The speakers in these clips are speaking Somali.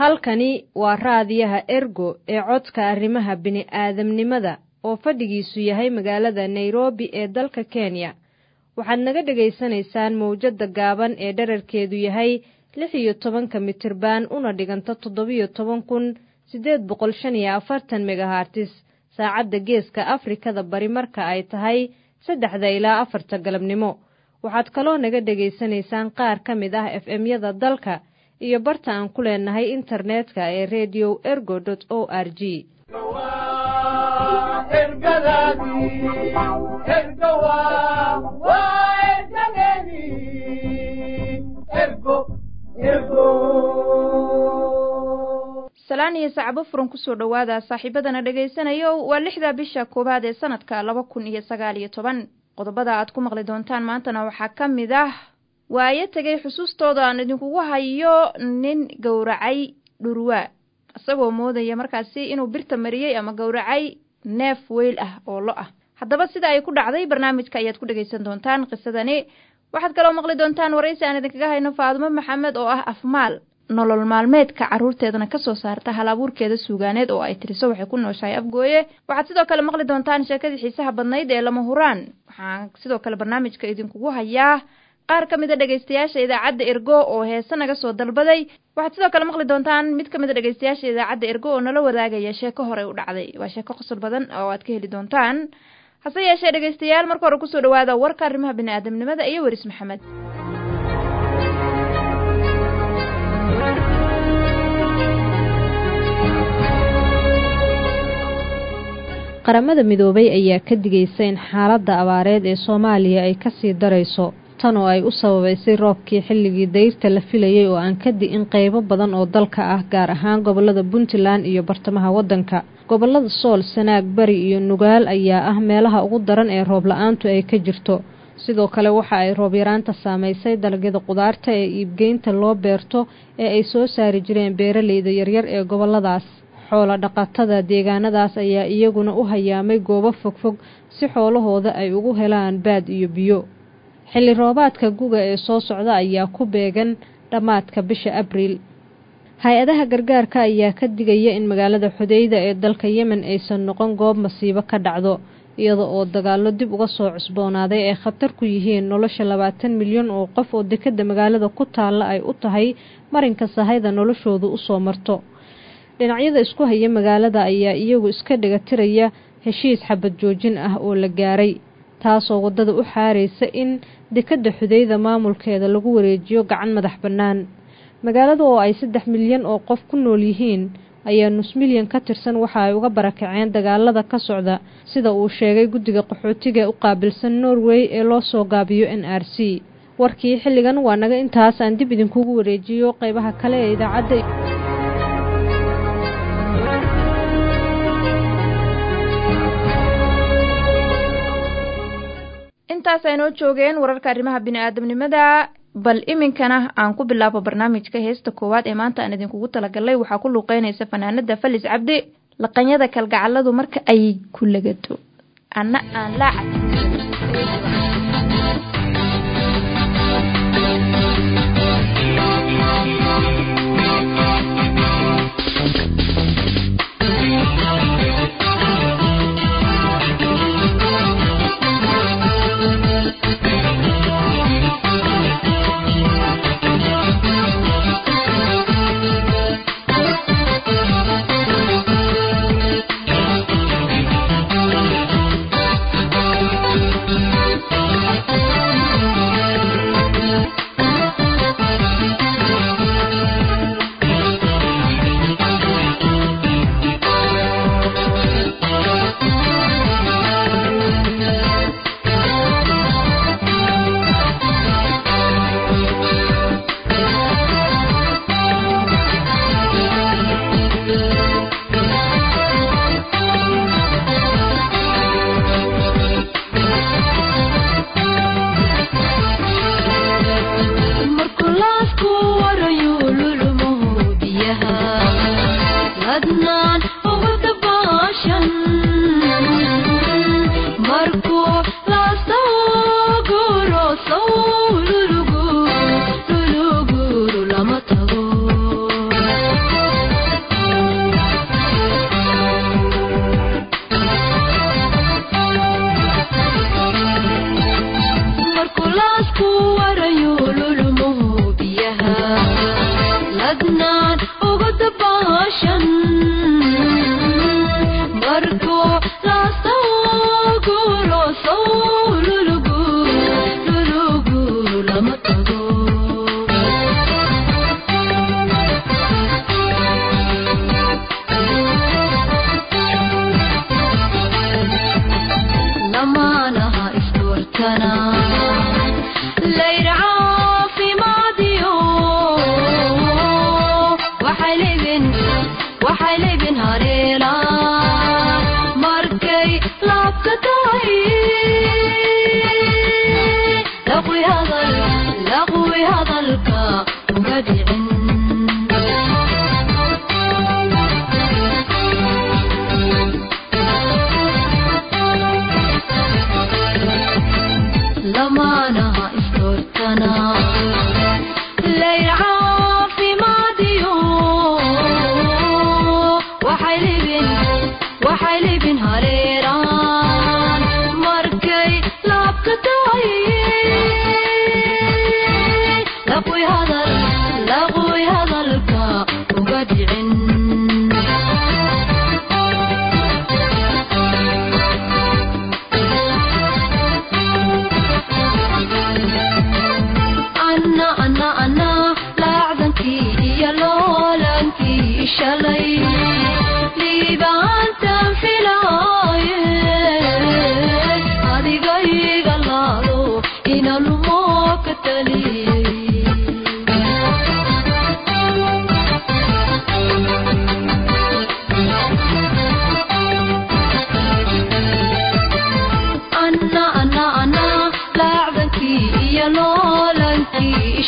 halkani waa raadiyaha ergo ee codka arrimaha bini'aadamnimada oo fadhigiisu yahay magaalada nairobi ee dalka kenya waxaad naga dhegaysanaysaan mawjadda gaaban ee dherarkeedu yahay lix iyo tobanka mitirban una dhiganta toddobiyo toban kun siddeed boqol shan iyo afartan megahartis saacadda geeska afrikada bari marka ay tahay saddexda ilaa afarta galabnimo waxaad kaloo naga dhegaysanaysaan qaar ka mid ah f m-yada dalka iyo barta aan ku leenahay internetka ee redio ergo o r g salaan iyo sacbo furan kusoo dhowaada saaxiibadana dhegaysanayo waa lixda bisha koowaad ee sanadka laba kun iyo sagaal iyo toban qodobada aad ku maqli doontaan maantana waxaa ka mid ah waayo tegay xusuustooda aan idinkugu hayo nin gowracay dhurwaa isagoo moodaya markaasi inuu birta mariyey ama gowracay neef weyl ah oo lo ah haddaba sida ay ku dhacday barnaamijka ayaad ku dhegaysan doontaan qisadani waxaad kaloo maqli doontaan waraysi aan idinkaga hayno faadumo maxamed oo ah afmaal nolol maalmeedka carruurteedana kasoo saarta hal abuurkeeda suugaaneed oo ay tiriso waxay ku nooshahay afgooye waxaad sidoo kale maqli doontaan sheekadii xiisaha badnayd ee lama huraan waxaan sidoo kale barnaamijka idinkugu hayaa qaar ka mid a dhegaystayaasha idaacadda ergo oo heese naga soo dalbaday waxaad sidoo kale maqli doontaan mid ka mid a dhegaystayaasha idaacadda ergo oo nala wadaagaya sheeko horey u dhacday waa sheeko qosol badan oo aad ka heli doontaan hase yeeshee dhegaystayaal marka hore kusoo dhawaada warka arrimaha bini'aadamnimada iyo weris maxamed qaramada midoobay ayaa ka digaysa in xaaladda abaareed ee soomaaliya ay kasii darayso tan oo ay u sababaysay roobkii xilligii dayrta la filayay oo aan ka di'in qaybo badan oo dalka ah gaar ahaan gobolada puntland iyo bartamaha waddanka gobolada sool sanaag bari iyo nugaal ayaa ah meelaha ugu daran ee roob la-aantu ay ka jirto sidoo kale waxa ay roob yaraanta saamaysay dalagyada qudaarta ee iibgeynta loo beerto ee ay soo saari jireen beeraleyda yaryar ee goboladaas xoola dhaqatada deegaanadaas ayaa iyaguna u hayaamay goobo fogfog si xoolahooda ay ugu helaan baad iyo biyo xilli roobaadka guga ee soo socda ayaa ku beegan dhammaadka bisha abriil hay-adaha gargaarka ayaa ka digaya in magaalada xudeyda ee dalka yemen aysan noqon goob masiibo ka dhacdo iyada oo dagaallo dib uga soo cusboonaaday ay khatar ku yihiin nolosha labaatan milyan oo qof oo dekadda magaalada ku taalla ay u tahay marinka sahayda noloshoodu usoo marto dhinacyada isku haya magaalada ayaa iyagu iska dhigatiraya heshiis xabad joojin ah oo la gaaray taasoo waddada u xaaraysa in dekadda xudeyda maamulkeeda lagu wareejiyo gacan madax bannaan magaalada oo ay saddex milyan oo qof ku nool yihiin ayaa nus milyan ka tirsan waxa ay uga barakaceen dagaalada ka socda sida uu sheegay guddiga qaxootiga u qaabilsan norway ee loo soo gaabiyo n r c warkii xilligan waa naga intaas aan dib idinkugu wareejiyo qaybaha kale ee idaacadda intaas aynoo joogeen wararka arrimaha bini'aadamnimada bal iminkana aan ku bilaabo barnaamijka heesta koowaad ee maanta aan idinkugu talagalay waxaa ku luuqeynaysa fanaanada falis cabdi laqanyada kalgacaladu marka ay ku lagato anna aan laaca Thank you.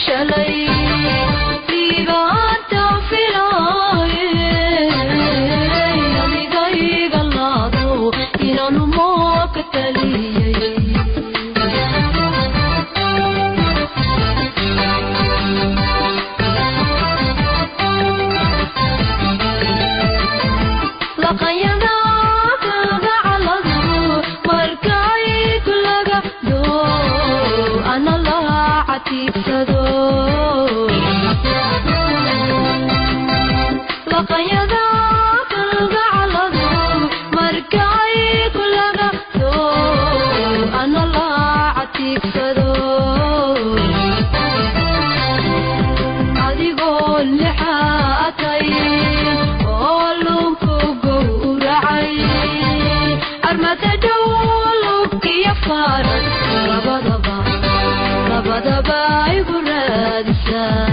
shalay diibaanta filaaye adigayga laado inaanu mooka taliyey laqayada kalgacaladu markay kulaga doo ana laha catiibsado laqayada kalgacaladu markay kulaga doo ana laha catiibsado adigoo lixaatay oo lunku gowracay armada dhow lugkiyo faaran labadaba labadaba igu raadisaa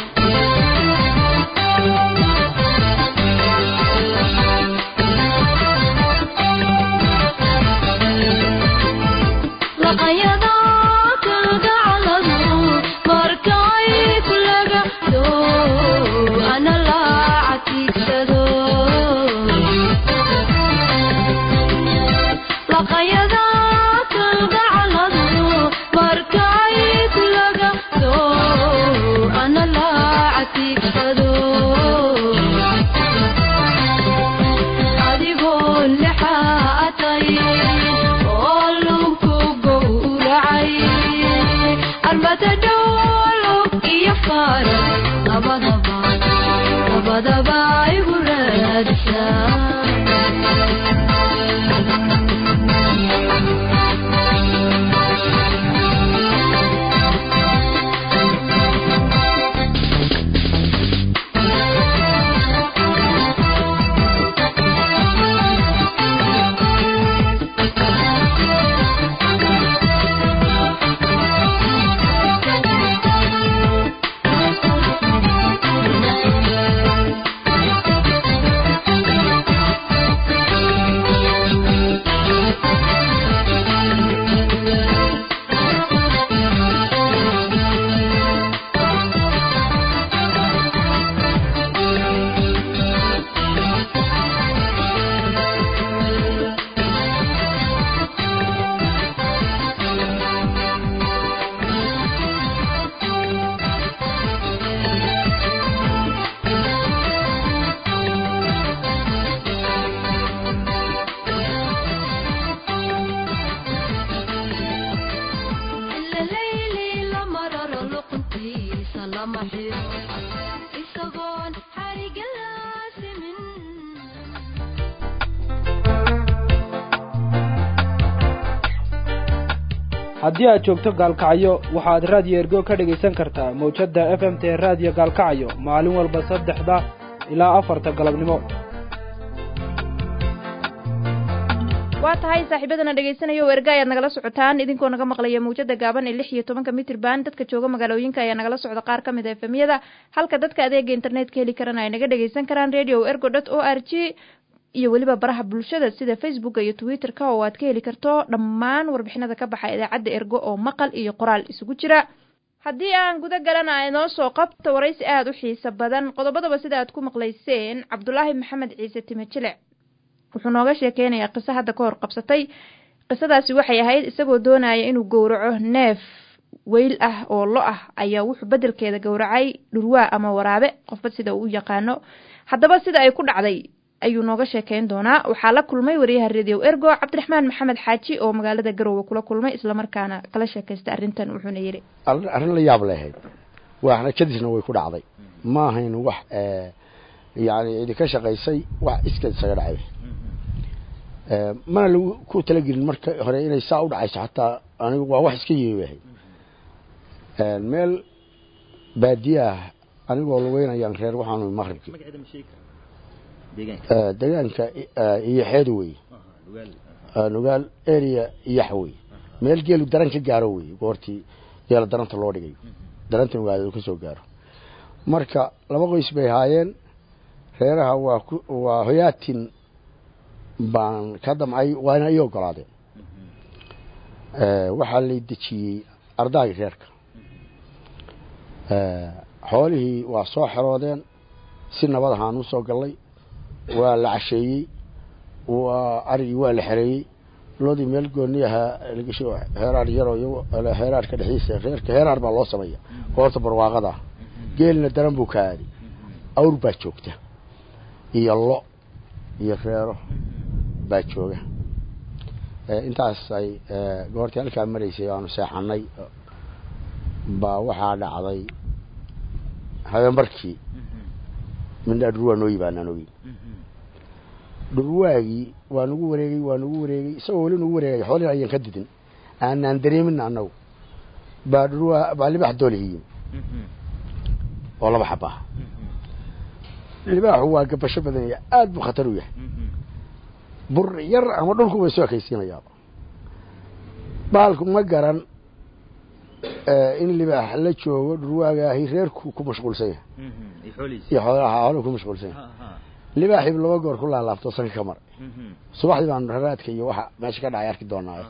laqayada kalgacaladu markay kulaga doo ana la catiigsado laqayada kalgacaladu markay kulaga doo ana la catiigsado adigoo lixaatay oo lunku gowracay armada dhowlug iyo faaran labadaba labadaba igu raadisaa ila layli la mararo luquntiisa lama xiro isagoon xarigaasimin haddii aad joogto gaalkacyo waxaad raadiyo ergo ka dhegaysan kartaa mawjadda f m t raadiyo gaalkacyo maalin walba saddexda ilaa afarta galabnimo waa tahay saaxiibadana dhegaysanaya oo erga ayaad nagala socotaan idinkoo naga maqlaya mawjada gaaban ee lix iyo tobanka mitrban dadka jooga magaalooyinka ayaa nagala socda qaar ka mid a efemyada halka dadka adeega internetka heli karana ay naga dhagaysan karaan radio ergo dot o r g iyo weliba baraha bulshada sida facebooka iyo twitter-ka oo aad ka heli karto dhammaan warbixinada ka baxa idaacadda ergo oo maqal iyo qoraal isugu jira haddii aan guda galana inoo soo qabto waraysi aada u xiiso badan qodobadaba sida aad ku maqlayseen cabdulaahi maxamed ciise time jilic wuxuu nooga sheekeynayaa qiso hadda ka hor qabsatay qisadaasi waxay ahayd isagoo doonaya inuu gowraco neef weyl ah oo lo ah ayaa wuxuu bedelkeeda gowracay dhurwaa ama waraabe qofba sida uu u yaqaano haddaba sida ay ku dhacday ayuu nooga sheekeyn doonaa waxaa la kulmay wariyaha radio ergo cabdiraxmaan maxamed xaaji oo magaalada garowe kula kulmay islamarkaana kala sheekaystay arrintan wuxuuna yidhi arrin la yaab lehayd waxna kadisna way ku dhacday ma ahayn wax yani idinka shaqaysay wax iskeed isaga dhacay mana lagu ku talagelin marka hore inay saa u dhacayso xataa anigu waa wax iska yimi ahayd meel baadiyaah anigoo lugeynayaan reer waxaanu maqribkii deegaanka iyo xeed wey nugaal area iyax wey meel geelu daran ka gaaro wey goortii geela daranta loo dhigay daranta nugaaleed ka soo gaaro marka laba qoys bay ahaayeen reeraha waa ku waa hoyaatin baan ka damcay waana ii ogolaadeen waxaa lay dejiyey ardaagii reerka xoolihii waa soo xeroodeen si nabad ahaan u soo gallay waa la casheeyey waa arigii waa la xereeyey loodii meel gooni ahaa lagasho heeraar yaroo iyago heeraarka dhexdiisa reerka heeraar baa loo sameeya goorta barwaaqada ah geelina daran buu ka aaday awr baa joogta iyo lo iyo reero baa jooga intaas ay goortii halkaa maraysay aanu seexanay baa waxaa dhacday habeenbarkii mindhaa dhurwaa noo yibaanaan ogeyn dhurwaagii waa nagu wareegay waa nagu wareegay isagoo weli nagu wareegay xoolihii ayaan ka didin aanaan dareemin annagu baa dhurwaa baa libax doolihiyin oo laba xaba ah libaaxu waa gabasho badanaya aad buu khatar u yahay bur yar ama dhulku bay soo ekaysiinayaaba baalku ma garan in libaax la joogo dhurwaagaahi reerku ku mashquulsan yahay iyo xoolaha xooluhu ku mashquulsan yahay libaaxiibu laba goor ku laalaabto sanka ka maray subaxdii baanu raraadka iyo waxa meesha ka dhacay arki doonaa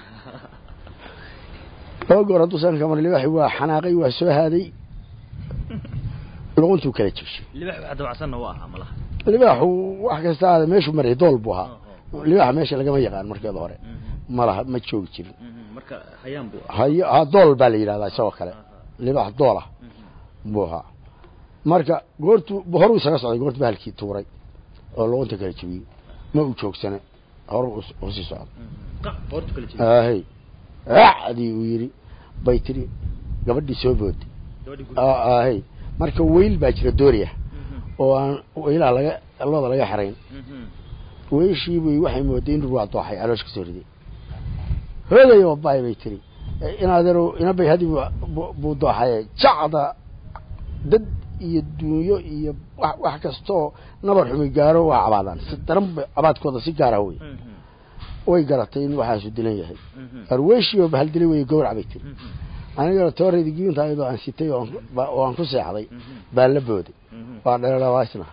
laba goor hadduu sanka ka maray libaaxi waa xanaaqay waa soo haaday luquntuu kala jibshay libaaxu wax kasta aada meeshuu maray dool buu ahaa libaaxa meesha lagama yaqaan markeeda hore malaha ma joogi jirin hayo ha dool baa la yidhahdaa isagoo kale libaax dool ah buu ahaa marka goortuu horuu isaga socday goortu bahalkii tuuray oo luqunta kala jibiyey ma uu joogsane horu usii socda ahey acdii uu yidhi bay tiri gabadhii soo booday ahey marka weyl baa jira dooriya oo aan weylaha laga looda laga xerayn weyshiibay waxay mooday in dhurwaa dooxay caloosh ka soo riday hooday oo baay bay tiri inaadero inabay hadi buu dooxaye jacda dad iyo duunyo iyo wax kastoo nabar xumi gaaro waa cabaadaan si daran ba cabaadkooda si gaara wey way garatay in waxaasu dilan yahay arweyshiioo bahal dilay wey gawrac bay tiri anigana toorayda giinta ayadoo aan sitay oo aan ku seexday baa la booday waa dheeawaasna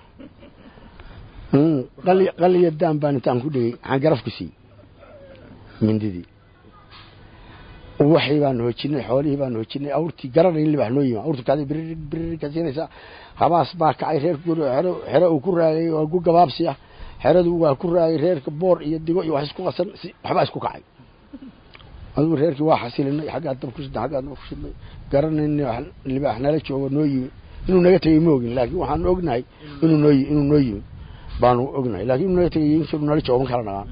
qaliya daan baan intaan ku dhigay waxaan garaf ku siiyey mindidii waxii baanu hoojinay xoolihii baanu hoojinay awrtii garanay in libax noo yima awrtu kaada birir birir ka siinaysaa habaas baa kacay reerka guri xero xero uu ku raagay waa gu gabaabsi ah xeradu waa ku raagay reerka boor iyo digo iyo wax isku qasan si waxbaa isku kacay adugu reerkii waa xasilinay xaggaa dab ku shidnay xaggaa dab ku shidnay garanayna libaax nala joogo noo yimi inuu naga tegay ma ogin laakiin waxaanu ognahay inuu noo inuu noo yimi baanu ognahay laakiin inuu naga tegay inuu nala joogo ma kala naqaan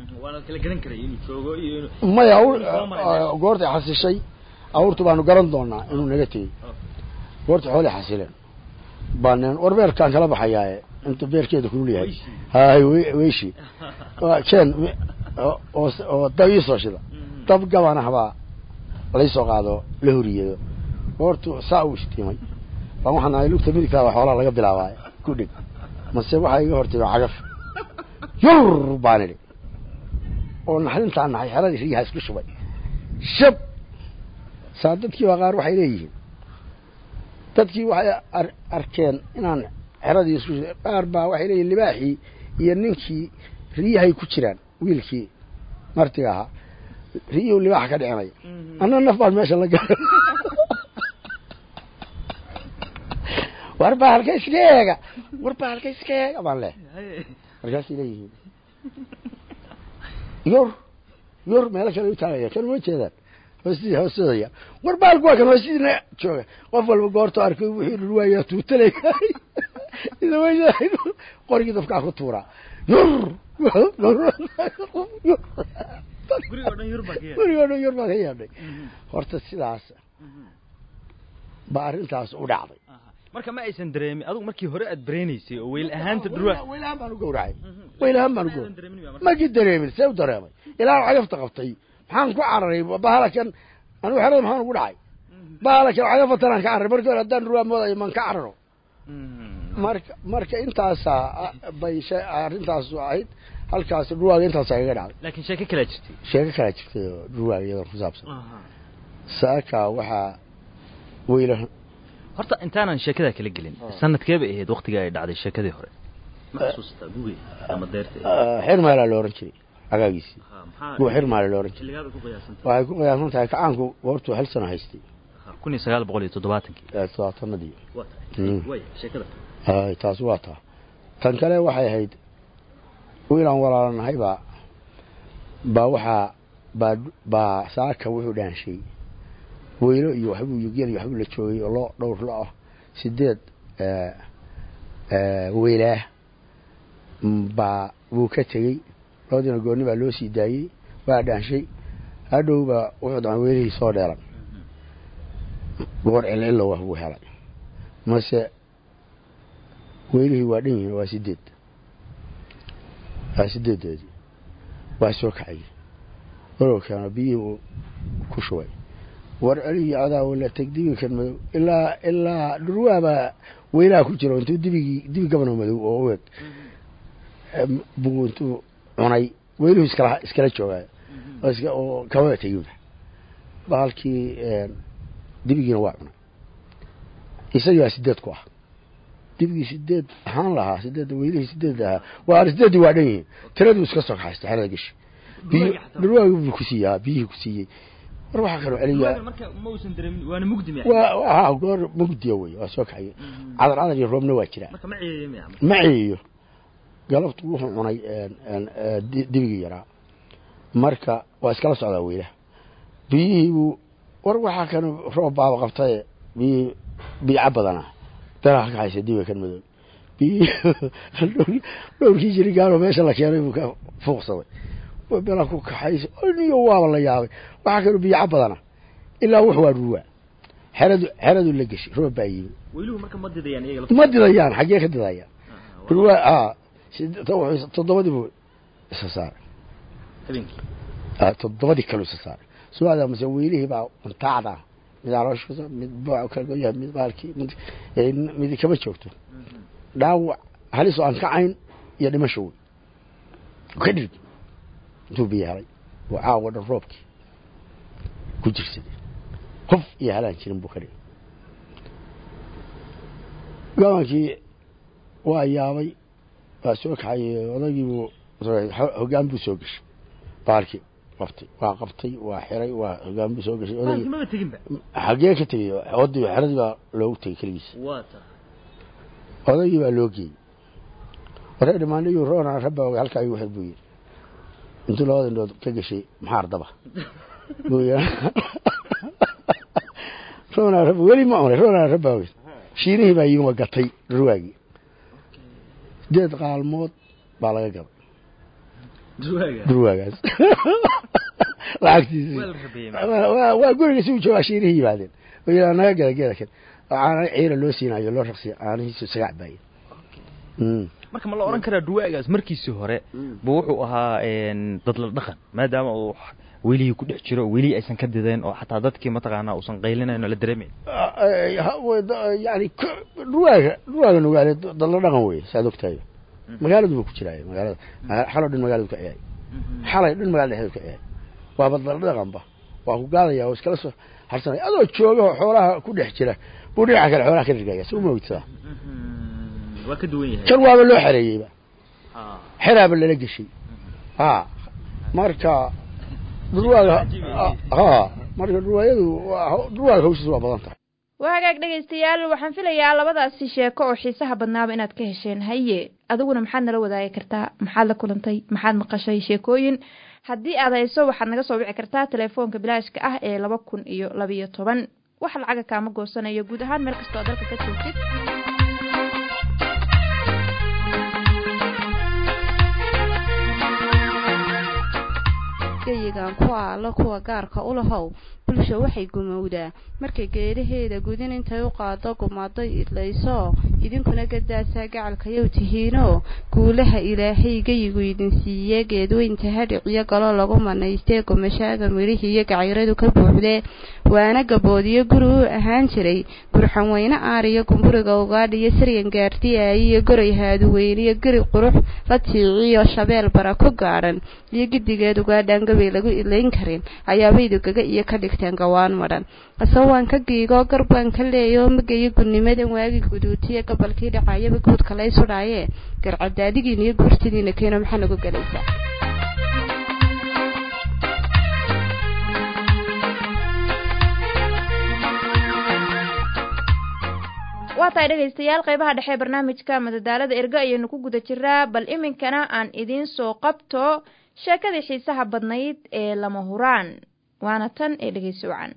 maya goortay xasishay awrtu baanu garan doonaa inuu naga tegey goortay xoolay xasileen baanen war beerkaan kala baxayaaye inta beerkeeda kulul yahay hay weyshi keen oo dab iisoo shida dab gaban ahbaa laysoo qaado la horiyeedo goortu saa uu istiimay baan waxaan ahay lugta midigtaaba xoolaha laga bilaabay ku dhig mase waxaa iga hortimi cagaf yur baan idhi oo naxdintaa naxay xeradii riyaha isku shubay shab saa dadkii baa qaar waxay leeyihiin dadkii waxay arkeen inaan xeradii isku shubay qaar baa waxay leeyihin libaaxii iyo ninkii riyahay ku jiraan wiilkii martiga ahaa riyuhu libaaxa ka dhicinaya anna naf baan meesha la galay war baa halka iska eega war baa halka iska eega baan leh markaasay leeyihiin yor yor meelo kale u taagaya kan uma jeedaan hoostidii hoostadaya war baalku waa kan hoostidiina jooga qof walba goorto arkay wixii dhulwaaya tuutalay qorigii dafkaa ku tuuraa yor gurigoo dhan yor baa ka yeedhay horta sidaas ba arrintaas u dhacday marka ma aysan dareemin adigu markii hore aad bareenaysay oo weyl ahaanta dhurwa weyl ahaan baan u gawracay weyl ahaan baan u gawracay maki dareemin see u dareemay ilaa cagafta qabtay maxaan ku cararay bahalakan anigu xerada maxaan ugu dhacay bahalakan cagafatanaan ka cararay markii hore haddaan dhurwaa moodayo maan ka cararo marka marka intaasaa bay arrintaas ahayd halkaas dhurwaaga intaasaa kaga dhacday laakiin sheeko kalaa jirtay sheeko kalaa jirtay oo dhurwaaga iyadoon ku saabsan saaka waxaa weyla horta intaanan sheekada kala gelin sanadkee bay ahayd waktiga ay dhacday sheekadii hore ma xasuustaa gugi ama deerta xirmaalaa la ohan jiray agaagiisii guu xirmaala la ohan jiray waxay ku qiyaasan tahay kacaanku goortuu hal sano haystay kun iyo sagaal boqol iyo toddobaatankii ee toddobaatanadii waa Mm. tahay way sheekada hay taasi waa taa tan kale waxay ahayd wiilaan walaalanahay baa baa waxaa baa baa saaka wuxuu dhaanshay weylo iyo waxbuu iyo gel iyo waxbuu la joogay oo loo dhowr lo ah sideed ee, ee, weylaah Mm, baa wuu ka tegey labadiina goonni baa loo sii daayey waa dhaanshay hadhow baa wuxuu dhacan weylihii soo dheelan goor cilcillo wax buu helay mase weylihii waa dhan yihiin waa sideed waa sideedoodii waa soo kacay walow keeno biyihii uu ku shubay war celihii adaa wala teg dibigan madow ilaa ilaa dhurwaabaa weylaha ku jiro intuu dibigii dibi gabanoo madow oo u eg em, buu intuu cunay weyluhu iskala iskala joogaayo oo iska oo kababa teginba bahalkii em, dibigiina waa cunay isagii baa sideed ku ah dibigii sideed ahaan lahaa sideed weylihii sideed ahaa waa sideedii waa dhan yihiin tiraduu iska soo kaxaysta xerada gashi biyo dhurwaagi buu ku siiyaa biyihii ku siiyey war waxaa kaloo celiyaa marka ma uusan dareemin waana mugdi miya waa waa goor mugdiya wey waa soo kaxaya cadar cadar iyo roobna waa jiraa marka ma ciyeeye miya ma ciyiyo galabtu wuxuu cunay een, een, ee, di- dibigii yaraa marka waa iskala socdaa weylaha biyihii buu war waxaa kan roob baaba qabtaye biyihii biica badana beelaha ka haysa dibiga kan madow biyihii dhowrkii jirigaanoo meesha la keenay buu ka fuuqsaday waa beelaha ku kaxaysa niyo waaba la yaabay waxaa kaloo biica badana ilaa wux waa dhurwaa xeradu xeradu la geshay roob baa yimi weyluhu marka ma didayaan iyaga ma didayaan xaggee ka didayaan dhurwaa a sid- to- wuxuu- toddobadii buu isa saaray habeenkii Ah, toddobadii kaluu isa saaray su-aada mase weylihii baa untaacda mid calooshooda mid booca kala goyaha mid baalkii mid ee, mid kama joogto dhaawac halis oo aan kacayn iyo dhimasho wey ka dhirg intuu biyo helay oo caawa dhan roobkii ku jirsaday qof iyo halaan jirin buu ka dhigay gabankii waa yaabay waa soo kaxay odagiibuu hogaan buu soo gashay baalkii qabtay waa qabtay waa xiray waa hogaan buu soo gashay baalkii odagii maba teginba xagee ka tegey odii xeradii baa loogu tegey keligiis waa tahay odagii baa loo geeyey waree dhimaanayu roona rabaa oga halkaa igu xir buu yidhi intuu labada indhood ka gashay maxaa ardaba buu yidhi roona raba weli ma cunay roona rabaa ogeyd shiinihii baa yimi waa gatay ruwaagii sideed qaalmood baa laga gaday duwaaga durwaagaas lacagtiisi waa la rabeeyey waa- waa waa guriga si uu joogaa shiinihii yimaadeen oo yidhaa naga gada geeda kan oo caana ciira loo siinayo loo raqsiya caanihiisu sagac baaya Mm. marka ma la oran karaa duwaagaas markiisii hore bu wuxuu ahaa een, dad la dhaqan maadaama uu welihii ku dhex jiro welihii aysan ka dideen oo xataa dadkii mataqaanaa uusan qaylinayn oo la dareemayn yani dhurwaaga dhurwaaga nugaale dadla dhaqan wey saad ogtahay magaaladu buu ku jiraay magaalada xaloo dhan magaaladu ka ciyay xalay dhan magaalada dhexdeedu ka ciyay waaba dadla dhaqanba waa ku gaadaya oo iskala soo harsanaya adoo jooga oo xoolaha ku dhex jira buu dhinaca kale xoolaha ka dhirgaya si uma ogtida waa ka duwan yahay kan waaba loo xereeyeyba Ah. xeraaba lala geshay ha marka dhurwaaga ha marka dhurwaayadu waa- dhurwaaga hawshiisa waa badan tahay waa hagaag dhegaystayaal waxaan filayaa labadaasi sheeko oo xiisaha badnaaba inaad ka hesheen haye adiguna maxaad nala wadaagi kartaa maxaad la kulantay maxaad maqashay sheekooyin haddii aad hayso waxaad naga soo wici kartaa telefoonka bilaashka ah ee laba kun iyo labayo toban wax lacaga kaama goosanayo guud ahaan meel kastoo dalka ka joogtid geyigan ku aalo kuwa gaarka u lahow bulsha waxay gumowdaa markay geedaheeda gudin intay u qaado gumaday idlayso idinkuna gadaasaa gacalkayow tihiinoo guulaha ilaahay geyigu idin siiye geedweynta hadhiciyo galo lagu manaystee gumashaaga midhihii iyo gacayradu ka buuxdee waana gaboodiyo guri u ahaan jiray gurxan weyne aariyo gumburiga ugaadhiyo siryan gaardiyaay iyo goray haaduweyniyo geri qurux la tiiciyo shabeel bara ku gaadhan iyo gidigeed ugaadhaan gabay lagu ilayn karin ayaabaydu gaga iyo ka dhigteen gawaan madhan asawaan ka giigoo garbaan ka leeyoo magayo gudnimadan waagi guduutiye gobolkii dhacayaba guudka lay sudhaaye garcadaadigiina iyo guurtidiina keeno maxaa nagu galaysaa waa tahay dhegaystayaal qeybaha dhexe ee barnaamijka madadaalada ergo ayaynu ku guda jiraa bal iminkana aan idiin soo qabto sheekadii xiisaha badnayd ee lama huraan waana tan ee dhegeysi wacan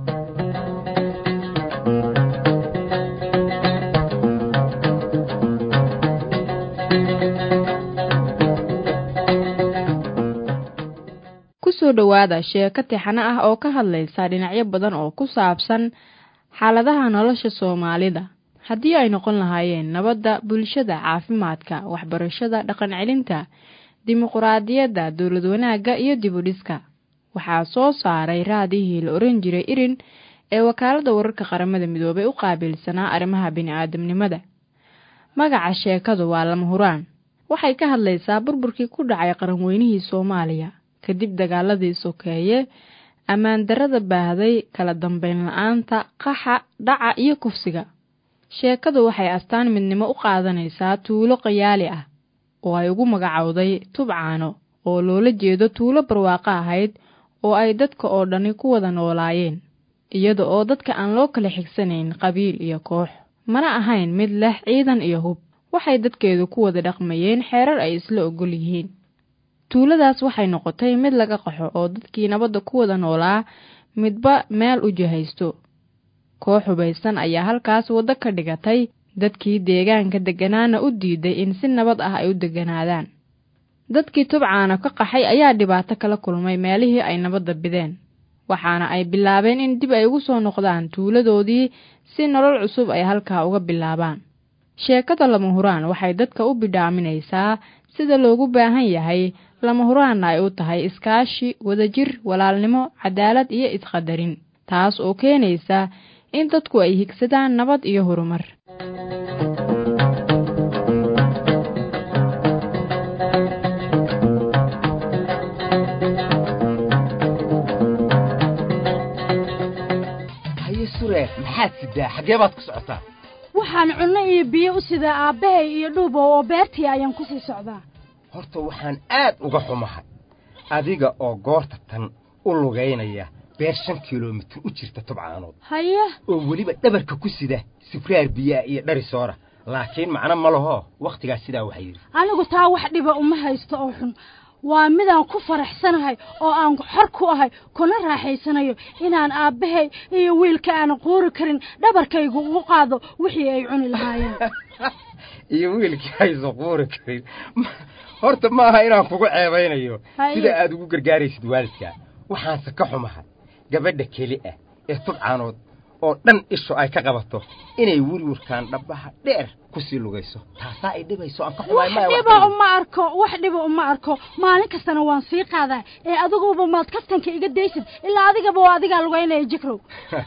kusoo dhowaada sheeko tixano ah oo ka hadlaysa dhinacyo badan oo ku saabsan xaaladaha nolosha soomaalida haddii ay noqon lahaayeen nabadda bulshada caafimaadka waxbarashada dhaqan celinta dimuquraadiyadda dowlad wanaagga iyo dibudhiska waxaa soo saaray raadihii la oran jiray irin ee wakaaladda wararka qaramada midoobay u qaabilsanaa arrimaha bini-aadamnimada magaca sheekadu waa lama huraan waxay ka hadlaysaa burburkii ku dhacay qaranweynihii soomaaliya kadib dagaaladii sokeeye ammaan darrada baahday kala dambeyn la-aanta qaxa dhaca iyo kufsiga sheekadu waxay astaan midnimo u qaadanaysaa tuulo qayaali ah oo ay ugu magacowday tubcaano oo loola jeedo tuulo barwaaqo ahayd oo ay dadka oo dhani ku wada noolaayeen iyada oo dadka aan loo kala xigsanayn qabiil iyo koox mana ahayn mid leh ciidan iyo hub waxay dadkeedu ku wada dhaqmayeen xeerar ay isla ogol yihiin tuuladaas waxay noqotay mid laga qaxo oo dadkii nabadda ku wada noolaa midba meel u jihaysto koox hubaysan ayaa halkaas waddo ka dhigatay dadkii deegaanka degganaana u diiday in si nabad ah ay u degganaadaan dadkii tubcaana ka qaxay ayaa dhibaato kala kulmay meelihii ay nabadda bideen waxaana ay bilaabeen in dib ay ugu ssoo noqdaan tuuladoodii si nolol cusub ay halkaa uga bilaabaan sheekada lama huraan waxay dadka u bidhaaminaysaa sida loogu baahan yahay lama huraanna ay u tahay iskaashi wadajir walaalnimo cadaalad iyo isqadarin taas oo keenaysa in dadku ay higsadaan nabad iyo horumar haye sureer maxaad sidaa xaggee baad ku socotaa waxaan cunno iyo biyo u sidaa aabbahay iyo dhuubow oo beertii ayaan ku sii socdaa horta waxaan aad uga xumahay adiga oo goorta tan u lugaynaya beer shan kilomitir u jirta tubcaanood haye oo weliba dhabarka ku sida sifraar biyaa iyo dhari soora laakiin macno ma laho wakhtigaas sidaa waxaa yidhi anigu taa wax dhiba uma haysto oo xun waa midaan ku faraxsanahay oo aan xor ku ahay kuna raaxaysanayo inaan aabbahay iyo wiilka aanan quuri karin dhabarkaygu ugu qaado wixii ay cuni lahaayeen iyo wiilkii hayso quuri karin horta ma aha inaan kugu ceebaynayo Haye. sida aad ugu gargaaraysid waalidkaa waxaanse ka xumahay gabadha keli ah ee tubcaanood oo dhan ishu ay ka qabato inay wirwirkaan dhabbaha dheer ku sii lugayso taasaa ay dhibayso aan ka xumahay wax maya wax dhiba kale. uma arko wax dhiba uma arko maalin kastana waan sii qaadaa ee adiguba maad kaftanka iga daysid ilaa adigaba waa adigaa lugaynaya jikrow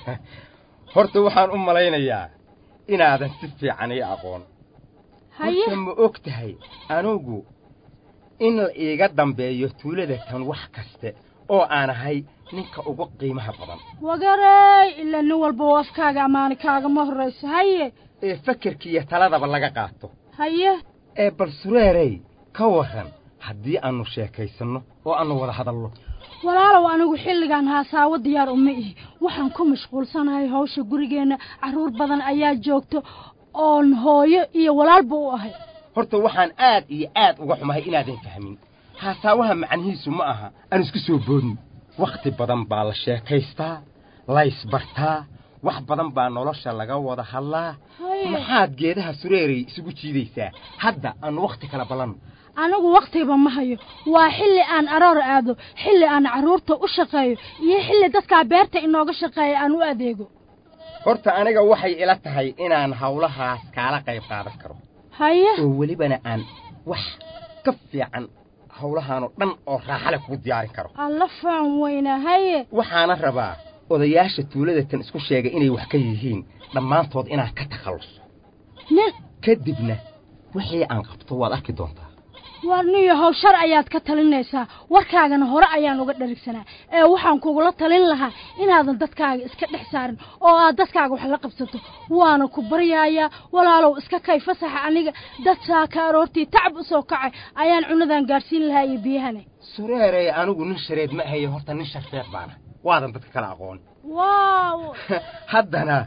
horta waxaan u malaynayaa inaadan si fiican ii aqoon haye horta ma og tahay anugu in la iiga dambeeyo tuulada tan wax kaste oo aan ahay ninka ugu qiimaha badan wagarey ilaa nin walba oo afkaaga ammaani kaagama horrayso haye ee fakerkiiyo taladaba laga qaato haye ee bal sureerey ka warran haddii aannu sheekaysanno oo aannu wada hadalno walaalow anigu xilligan haasaawo diyaar uma ihi waxaan ku mashquulsanahay hawsha gurigeenna carruur badan ayaa joogto oon hooyo iyo walaalba u ahay horta waxaan aad iyo aad uga xumahay inaadan fahmin haasaawaha macnihiisu ma aha aan isku soo boodin wakhti badan baa la sheekaystaa laysbartaa wax badan baa nolosha laga wada hadlaa Haye. maxaad geedaha sureerey isugu jiidaysaa hadda aannu wakhti kala ballanno anigu wakhtiba ma hayo waa xilli aan aroor aado xilli aan carruurta u shaqeeyo iyo xilli dadkaa beerta inooga shaqeeya aan u adeego horta aniga waxay ila tahay inaan hawlahaas kaala qayb qaadan karo haye oo welibana aan wax ka fiican hawlahaanoo dhan oo raaxale kugu diyaarin karo alla faan weyna haye waxaana rabaa odayaasha tuulada tan isku sheegay inay wax ka yihiin dhammaantood inaan ka takhalluso nin kadibna wixii aan qabto waad arki doontaa war niyo how shar ayaad ka talinaysaa warkaagana hore ayaan uga dharigsanaa ee waxaan kugula talin lahaa inaadan dadkaaga iska dhex saarin oo aad dadkaaga wax la qabsato waana ku baryayaa walaalow iska kay fasaxa aniga dad saaka aroortii tacab u soo kacay ayaan cunadan gaadhsiin lahaa iyo biyahane sureerey anigu nin shareed ma ahaye horta nin sharfeed baana waadan dadka kala aqoon waaw haddana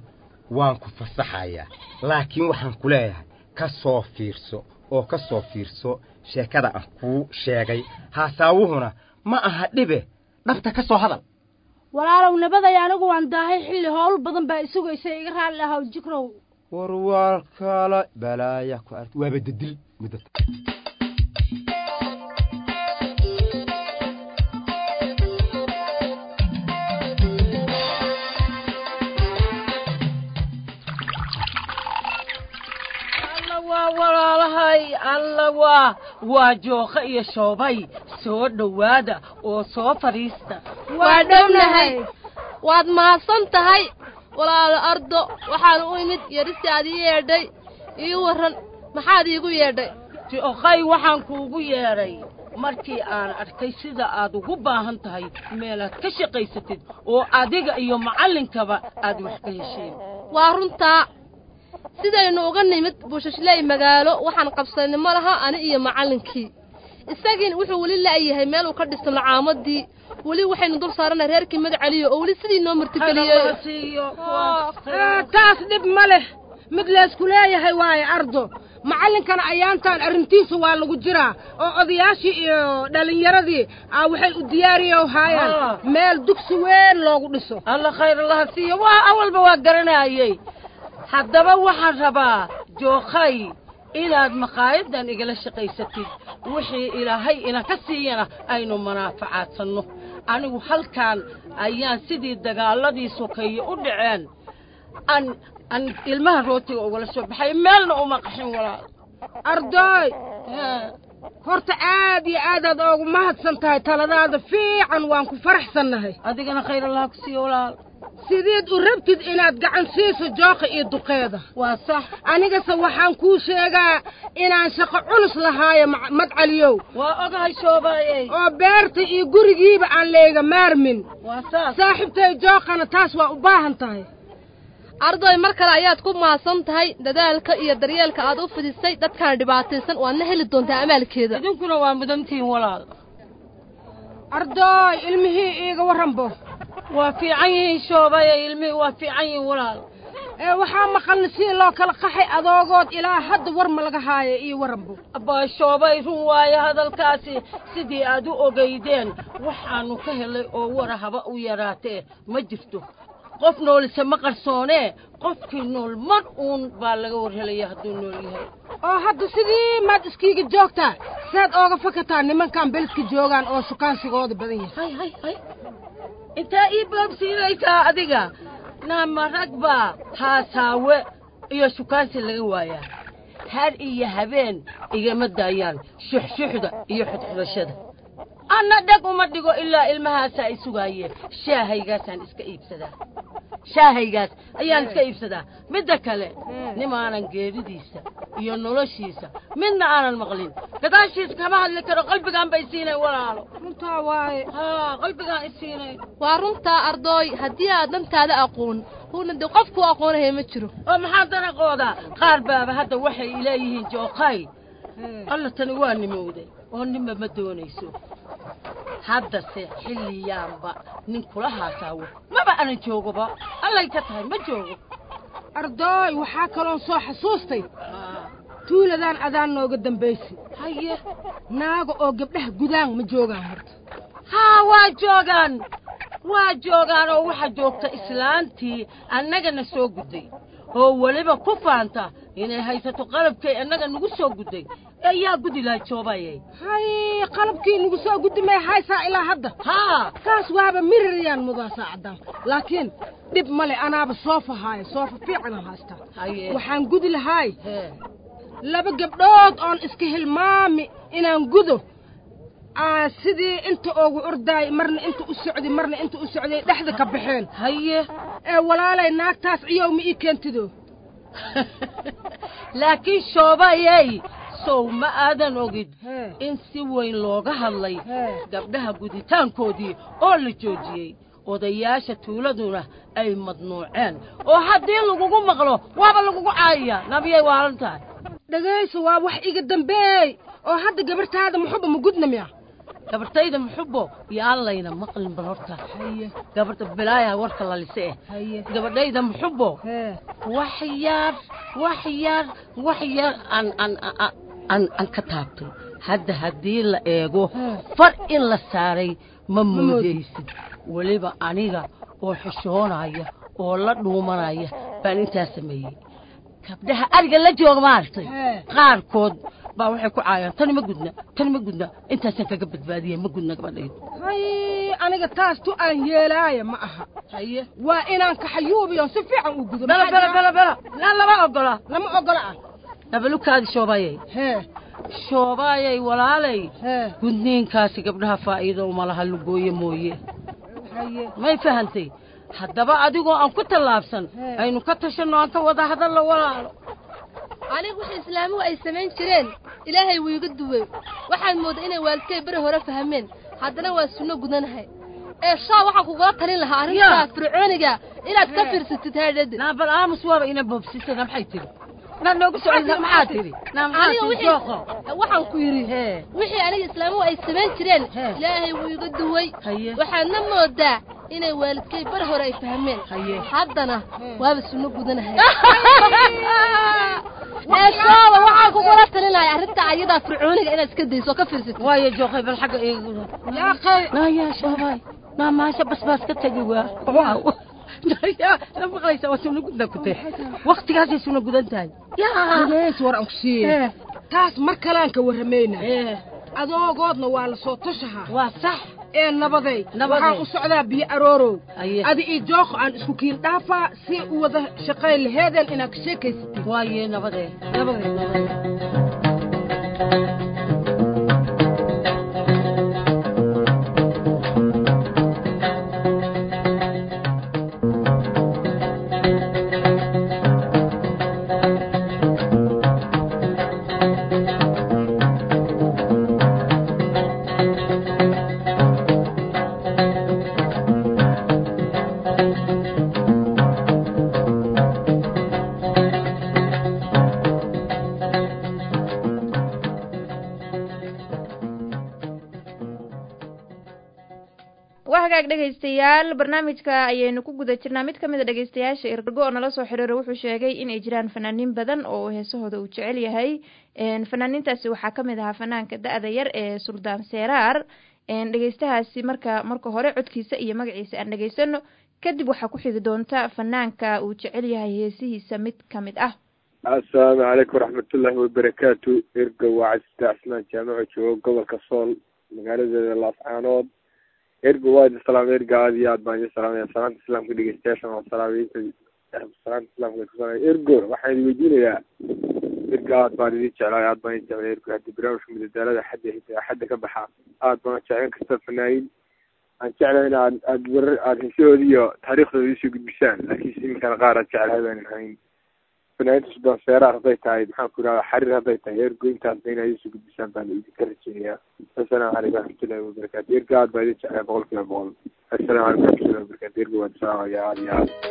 waan ku fasaxayaa laakiin waxaan ku leeyahay ka soo fiirso oo ka soo fiirso sheekada aan kuu sheegay haasaawuhuna ma aha dhibe dhabta ka soo hadal walaalow nabaday anigu waan daahay xilli howl badan baa isugaysa iga raalli ahaw jikrow war waa kala balaaya ku ark waaba dadil muddo alla waa walaalahay alla waa waa jooqa iyo shoobay soo dhowaada oo soo fadhiista waa dhownahay waad mahadsan tahay walaalo ardo waxaan u imid yarisi aad ii yeedhay ii warran maxaad iigu yeedhay jooqay waxaan kuugu yeedhay markii aan arkay sida aad ugu baahan tahay meelaad ka shaqaysatid oo adiga iyo macallinkaba aad wax ka hesheen waa runtaa sidaynu uga nimid buushashley magaalo waxaan qabsanay ma laha ani iyo macallinkii isagiina wuxuu weli la'yahay meel uu ka dhisto lacaamadii weli waxaynu dul saarana reerkii magaceliyo oo weli sidii noo martigeliyey taas dhib ma leh mid laysku leeyahay waaye ardo macallinkana ayaantaan arrintiisa waa lagu jiraa oo odayaashii iyo dhallinyaradii aa waxay u diyaariyo haayaan meel dugsi weyn loogu dhiso alla khayr allaha siiyo waa awalba waa garanayey haddaba waxaan rabaa jookhay inaad maqaayadan igala shaqaysatid wixii ilaahay ina ka siiyana aynu manaafacaadsanno anigu halkan ayaan sidii dagaaladii sokeeye u dhaceen aan aan ilmaha rootiga ugala soo baxay meelna uma qaxin walaal ardooy horta aad iyo aadaad oogu mahadsan tahay taladaada fiican waan ku faraxsannahay adigana khayr allah ku siiyo walaal sideed u rabtid inaad gacan siiso jooqa iyo duqeeda waa sax anigase waxaan kuu sheegaa inaan shaqo culus lahaayo madcaliyow waa ogahay shoobaayey oo beerta iyo gurigiiba aan leega maarmin waa saas saaxiibtay jooqana taas waa u baahan tahay ardoy mar kale ayaad ku mahadsan tahay dadaalka iyo daryeelka aad u fidisay dadkaan dhibaataysan waadna heli doontaa amaalkeeda idinkuna waa mudantihiin walaal ardooy ilmihii iiga warranbo waa fiican yihiin shoobaya ilmihii waa fiican yihiin walaal ee waxaa maqalna sidii loo kala qaxay adoogood ilaa hadda war ma laga haayo iyo warranbo abbaa shoobay run waaye hadalkaasi sidii aad u ogaydeen waxaannu ka helay oo wara haba u yaraatee ma jirto qof noolise ma qarsoonee qofkii nool mar uun baa laga war helaya hadduu nool yahay oo hadda sidii maad iskiiga joogtaa saad ooga fakataa nimankan beledka joogaan oo sukaansigooda badan yahay hay hay hay intaa ii boobsiinaysaa adiga naama rag baa haasaawe iyo shukaansi laga waayaa har iyo habeen igama daayaan shuxshuxda iyo xudxudashada anna dheg uma dhigo ilaa ilmahaasaa i sugaayeen shaahaygaasaan iska iibsadaa shaahaygaas ayaan iska iibsadaa midda kale nimaanan geeridiisa iyo noloshiisa midna aanan maqlin gadaashiis kama hadli karo qalbigaan bay siinay walaalo runtaa waaye haa qalbigaan i siinay waa runtaa ardooy haddii aad dantaada aqoon huna dee qofkuu aqoonahaya ma jiro oo maxaa danaqooda qaar baaba hadda waxay leeyihiin jookay alla tani waa nimowday oo ninba ma doonayso haddase xilliyaanba nin kula haasaawo maba anan joogoba allay ka tahay ma joogo ardooy waxaa kaloon soo xasuustay tuuladaan adaan nooga dambaysi haye naaga oo gabdhaha gudaan ma joogaan horta haa waa joogaan waa joogaan oo waxaa joogta islaantii annagana soo gudday oo weliba ku faanta inay haysato qalabkay annaga nagu soo gudday ee yaa gudi lahay joobayay hay qalabkii nagu soo guddi may haysaa ilaa hadda haa kaas waaba mirirayaan mudaa saacadaan laakiin dhib male anaaba soofa haaya soofa fiicanaan haystaa haye waxaan gudi lahaay hee laba gabdhood oon iska hilmaami inaan gudo aa sidii inta oogu ordaay marna inta u socday marna inta u socday dhexda ka baxeen haye ee walaalay naagtaas ciyow ma ii keentido laakiin shoobayey sow ma aadan ogid Hee. in si weyn looga hadlay Hee. gabdhaha guditaankoodii oo la joojiyey odayaasha tuuladuna ay madnuuceen oo haddii lagugu maqlo waaba lagugu caayayaa nabiyay waalan tahay dhegayso waa wax iga dambeey oo hadda gabartaada muxuba ma gudna miya gabartayda muxubo iyo allayna maqlin bal horta gabarta bilaaya warka la lise eh gabadhayda muxubo wax yar wax yar wax yar aan aan aan- aan aan ka taabtay hadda haddii la eego far in la saaray ma moodaysid weliba aniga oo xishoonaya oo la dhuumanaya baan intaas sameeyey gabdhaha ariga la jooga maaragtay qaarkood baa waxay ku caayaan tani ma gudna tani ma gudna intaasaan kaga badbaadiyey ma gudna gabadhaydu hay aniga taas tu aan yeelaaya ma aha haye waa inaan kaxayuubiyo si fiican u gudo bela bela bela bela laa lama ogola lama ogola ah nabalukaadi shoobayay hee shoobaayay walaalay gudniinkaasi gabdhaha faa'iido uma laha lugooye mooye haye may fahantay haddaba adigoo aan ku tallaabsan aynu ka tashanno aan ka wada hadallo walaalo aniga wixii islaamuhu ay samayn jireen ilaahay wuu iga duwey waxaan moodaa inay waalidkay beri hore fahmeen haddana waa sunno gudanahay ee shaa waxaan kugula talin lahaa arrintaa fircooniga inaad ka fiirsatid heedhada naa bal aamus waaba ina boobsisana maxay tiri naa noogu socda maxaa tiri naa maxaa aniga tiri wixii jooqo waxaan ku yidhi wixii aniga islaamuhu ay samayn jireen ilaahay wuu iga duwey waxaadna moodaa inay waalidkay beri hore ay fahmeen haddana waaba sunno gudanahay ee shaaba waxaan kugula talinaya arrinta ayadaa fircooniga inaad iska dayso oo ka fiirsatid waayo jooqay bal xagga eega yaaqay naa yaa shoobay naa maasha basbaas ka tegi waa waaw yaa la maqlaysa waa suna gudna ku tahay waktigaasay suna gudan tahay gudays war aan ku siiye taas mar kalaan ka warramayna adoogoodna waa la soo tushahaa waa sax ee nabaday Nabaday. waxaan u socdaa biyo aroorow Aye. adi iyo jooqo aan isku kiin dhaafaa si u wada shaqayn laheedeen inaad ka sheekaysatid waaye nabadee nabaday waa hagaag dhegaystayaal barnaamijka ayaynu ku guda jirnaa mid ka mid a dhegaystayaasha irgo oo nala soo xiriira wuxuu sheegay inay jiraan fanaaniin badan oo heesahooda uu jecel yahay Een, fanaaniintaasi waxaa ka mid ahaa fanaanka da-da yar ee suldaan seeraar Een, dhegaystahaasi marka marka hore codkiisa iyo magaciisa aan dhegaysano kadib waxaa ku xigi doonta fanaanka uu jecel yahay heesihiisa mid ka mid ah asalaamu calaykum waraxmatullaahi wabarakaatu erga waa casita cismaan jaamaco joogo gobolka sool magaaladeeda laascaanood erga waa idin salaamay erga aad iyo aad baan idin salaamaya salaanta islaamka dhegeystayaashan waa salaamaynta salaanta islaamka ku salaamay ergo waxaan idin weydiinayaa erga aad baan idin jeclaay aad baan idin jeclay ergo haddii barnaamijka madadaalada xadda xadda ka baxa aad baan jeclan kasta fanaayin aan jeclahay in aad aad warar aad heesahooda iyo taariikhdooda isoo gudbisaan laakiin iminkana qaar aad jeclahay baanan hayn fanaaniinta sudan seeraar hadday tahay maxaan ku idhahdaa xariir hadday tahay ergo intaasba inaad isoo gudbisaan baan idinka rajeynayaa assalaamu calaykum waraxmatullahi wabarakaatu ergo aad baa idin jeclay boqol kiiba boqol assalaamu calaykum waraxmatullahi wabarakaatu ergo waan salaamaya aad iyo aad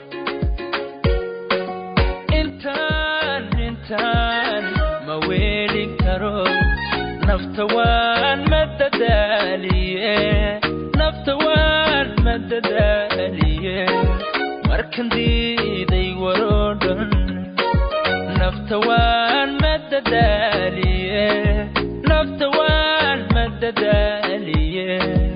intaan intaan ma weelin karo nafta waan madadaaliye nafta waan madadaaliye markan diiday waroo dhan nafta waan madadaaliye nafta waan madadaaliye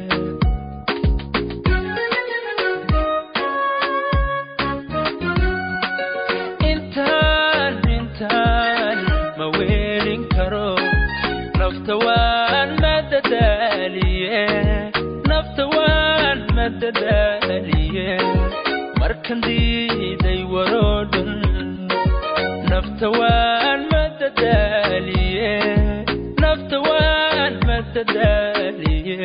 intaan intaan ma weelin karo nafta waan madadaaliye nafta waan madadaaliye markan diiday waroo dhan nafta waan madadaaliye nafta waan madadaaliye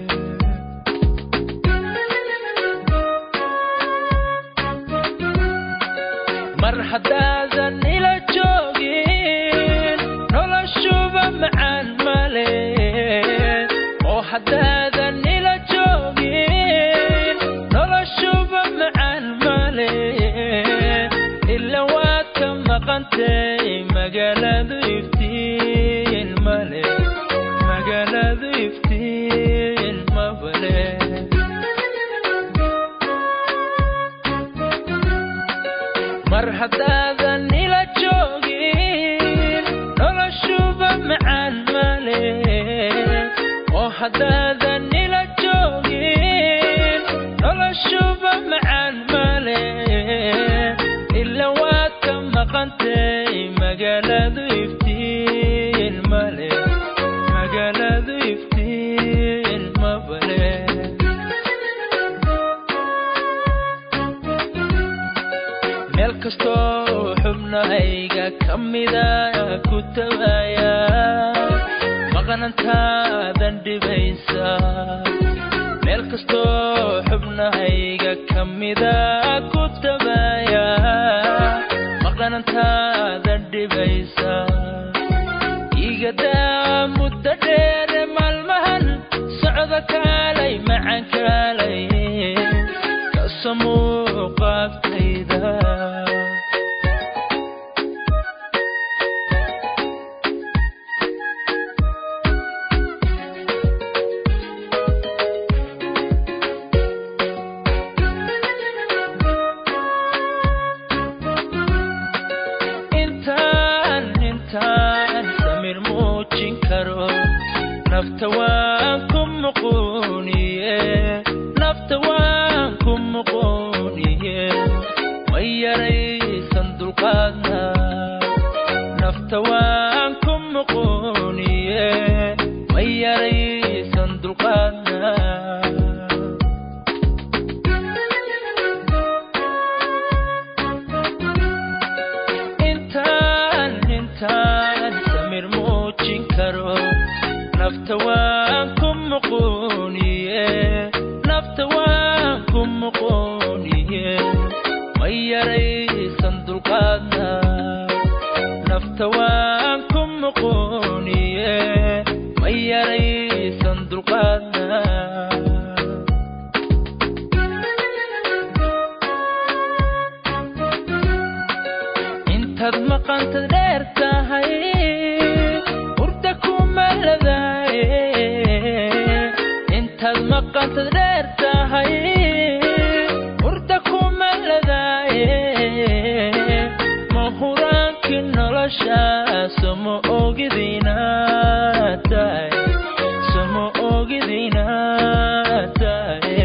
mar haddaadan ila joogin noloshuba macaan male oo haddaadan ila joogin noloshuba macaan male ila waad ka maqantay magaaladu iftiin male magaaladu iftiin haddaadan ila joogin noloshuba macaan male oo haddaadan ila joogin noloshuba macaan male ila waad ka maqantay magaaladu iftiin male magaaladu iftiin mabale meel kastoo xubnahayga ka mida ku tabaya maqnantaadan dhibaysa meel kastoo xubnahayga ka mida ku tabaya maqnantaadan dhibaysa igadaa muddo dheere maalmahan socda kaalay macan kaalay kasamuu qaabtayda intaan intaan samir muujin karo nafta waan ku muquuniye nafta waan ku muquuniye ma yaraysan dulqaadna nafta waan ku muquuniye ma yaraysan dulqaadna intaan intaan samir muujin karo nafta waan ku muquuniye nafta waan ku muquuniye ma yaraysan dulqaadna nafta waan ku muquuniye ma yaraysan dulqaadna intaad maqantad dheer tahay hurda kuma ladaaye intaad maqantad dheer tahay hurda kuma ladaaye ma huraankii noloshaas ma ogidina tahay sama ogidina tahay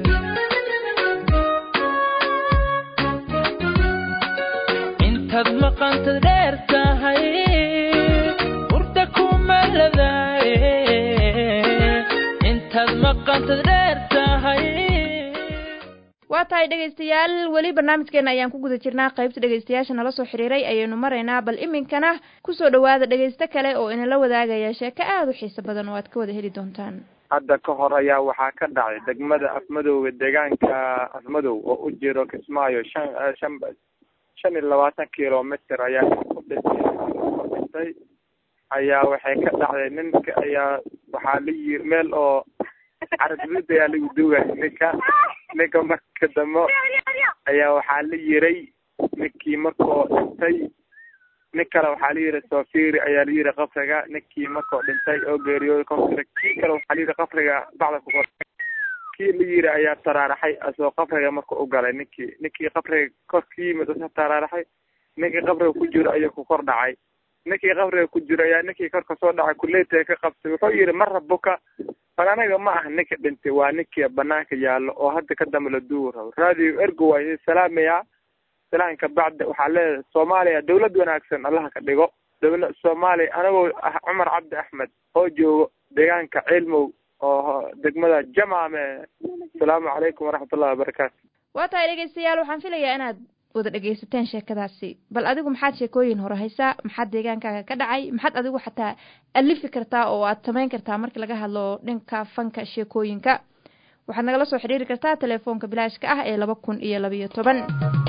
intaad maqantad dheer tahay hurda kuma ladaaye intaad maqantad dheer tahay waa tahay dhegaystayaal weli barnaamijkeena ayaan ku guda jirnaa qaybta dhegaystayaasha nala soo xiriiray ayaynu maraynaa bal iminkana kusoo dhowaada dhegaysto kale oo inala wadaagaya sheeko aada u xiiso badan oo aad ka wada heli doontaan hadda ka hor ayaa waxaa ka dhacay degmada afmadowga deegaanka afmadow oo u jiro kismaayo shan shan shan iyo labaatan kilomitr ayaa ku dhintay ku dhintay ayaa waxay ka dhacday ninka ayaa waxaa la yiri meel oo carabid ayaa lagu duugay ninka ninka marka dambe ayaa waxaa la yiray ninkii markoo dhintay nin kale waxaa la yiri sofiri ayaa la yiri qabriga ninkii markoo dhintay oo geeriyooday kofkira kii kale waxaa la yiri qabriga bacda ku kor kii la yiri ayaa taraaraxay asoo qabriga marka u galay ninkii ninkii qabriga kor ka yimid asa taraaraxay ninkii qabriga ku jiro ayuu ku kor dhacay ninkii qabriga ku jiro ayaa ninkii kor kasoo dhacay kuleetay ka qabtay wuxuu yiri ma rabuka bal anaga ma aha ninka dhintay waa ninkii banaanka yaallo oo hadda ka dambe la duugi rabo radio ergo waa idin salaamaya salaanka bacda waxaa leedahay soomaaliya dawlad wanaagsan allaha ka dhigo dawla soomaaliya anagoo ah cumar cabdi axmed oo joogo deegaanka cilmow oo degmada jamaame asalaamu calaykum waraxmatullahi wabarakaatu waa tahay dhegaystayaal waxaan filayaa inaad wada dhegaysateen sheekadaasi bal adigu maxaad sheekooyin hore haysaa maxaad deegaankaaga ka dhacay maxaad adigu xataa alifi kartaa oo aad samayn kartaa markii laga hadlo dhanka fanka sheekooyinka waxaad nagala soo xiriiri kartaa telefoonka bilaashka ah ee laba kun iyo labayo toban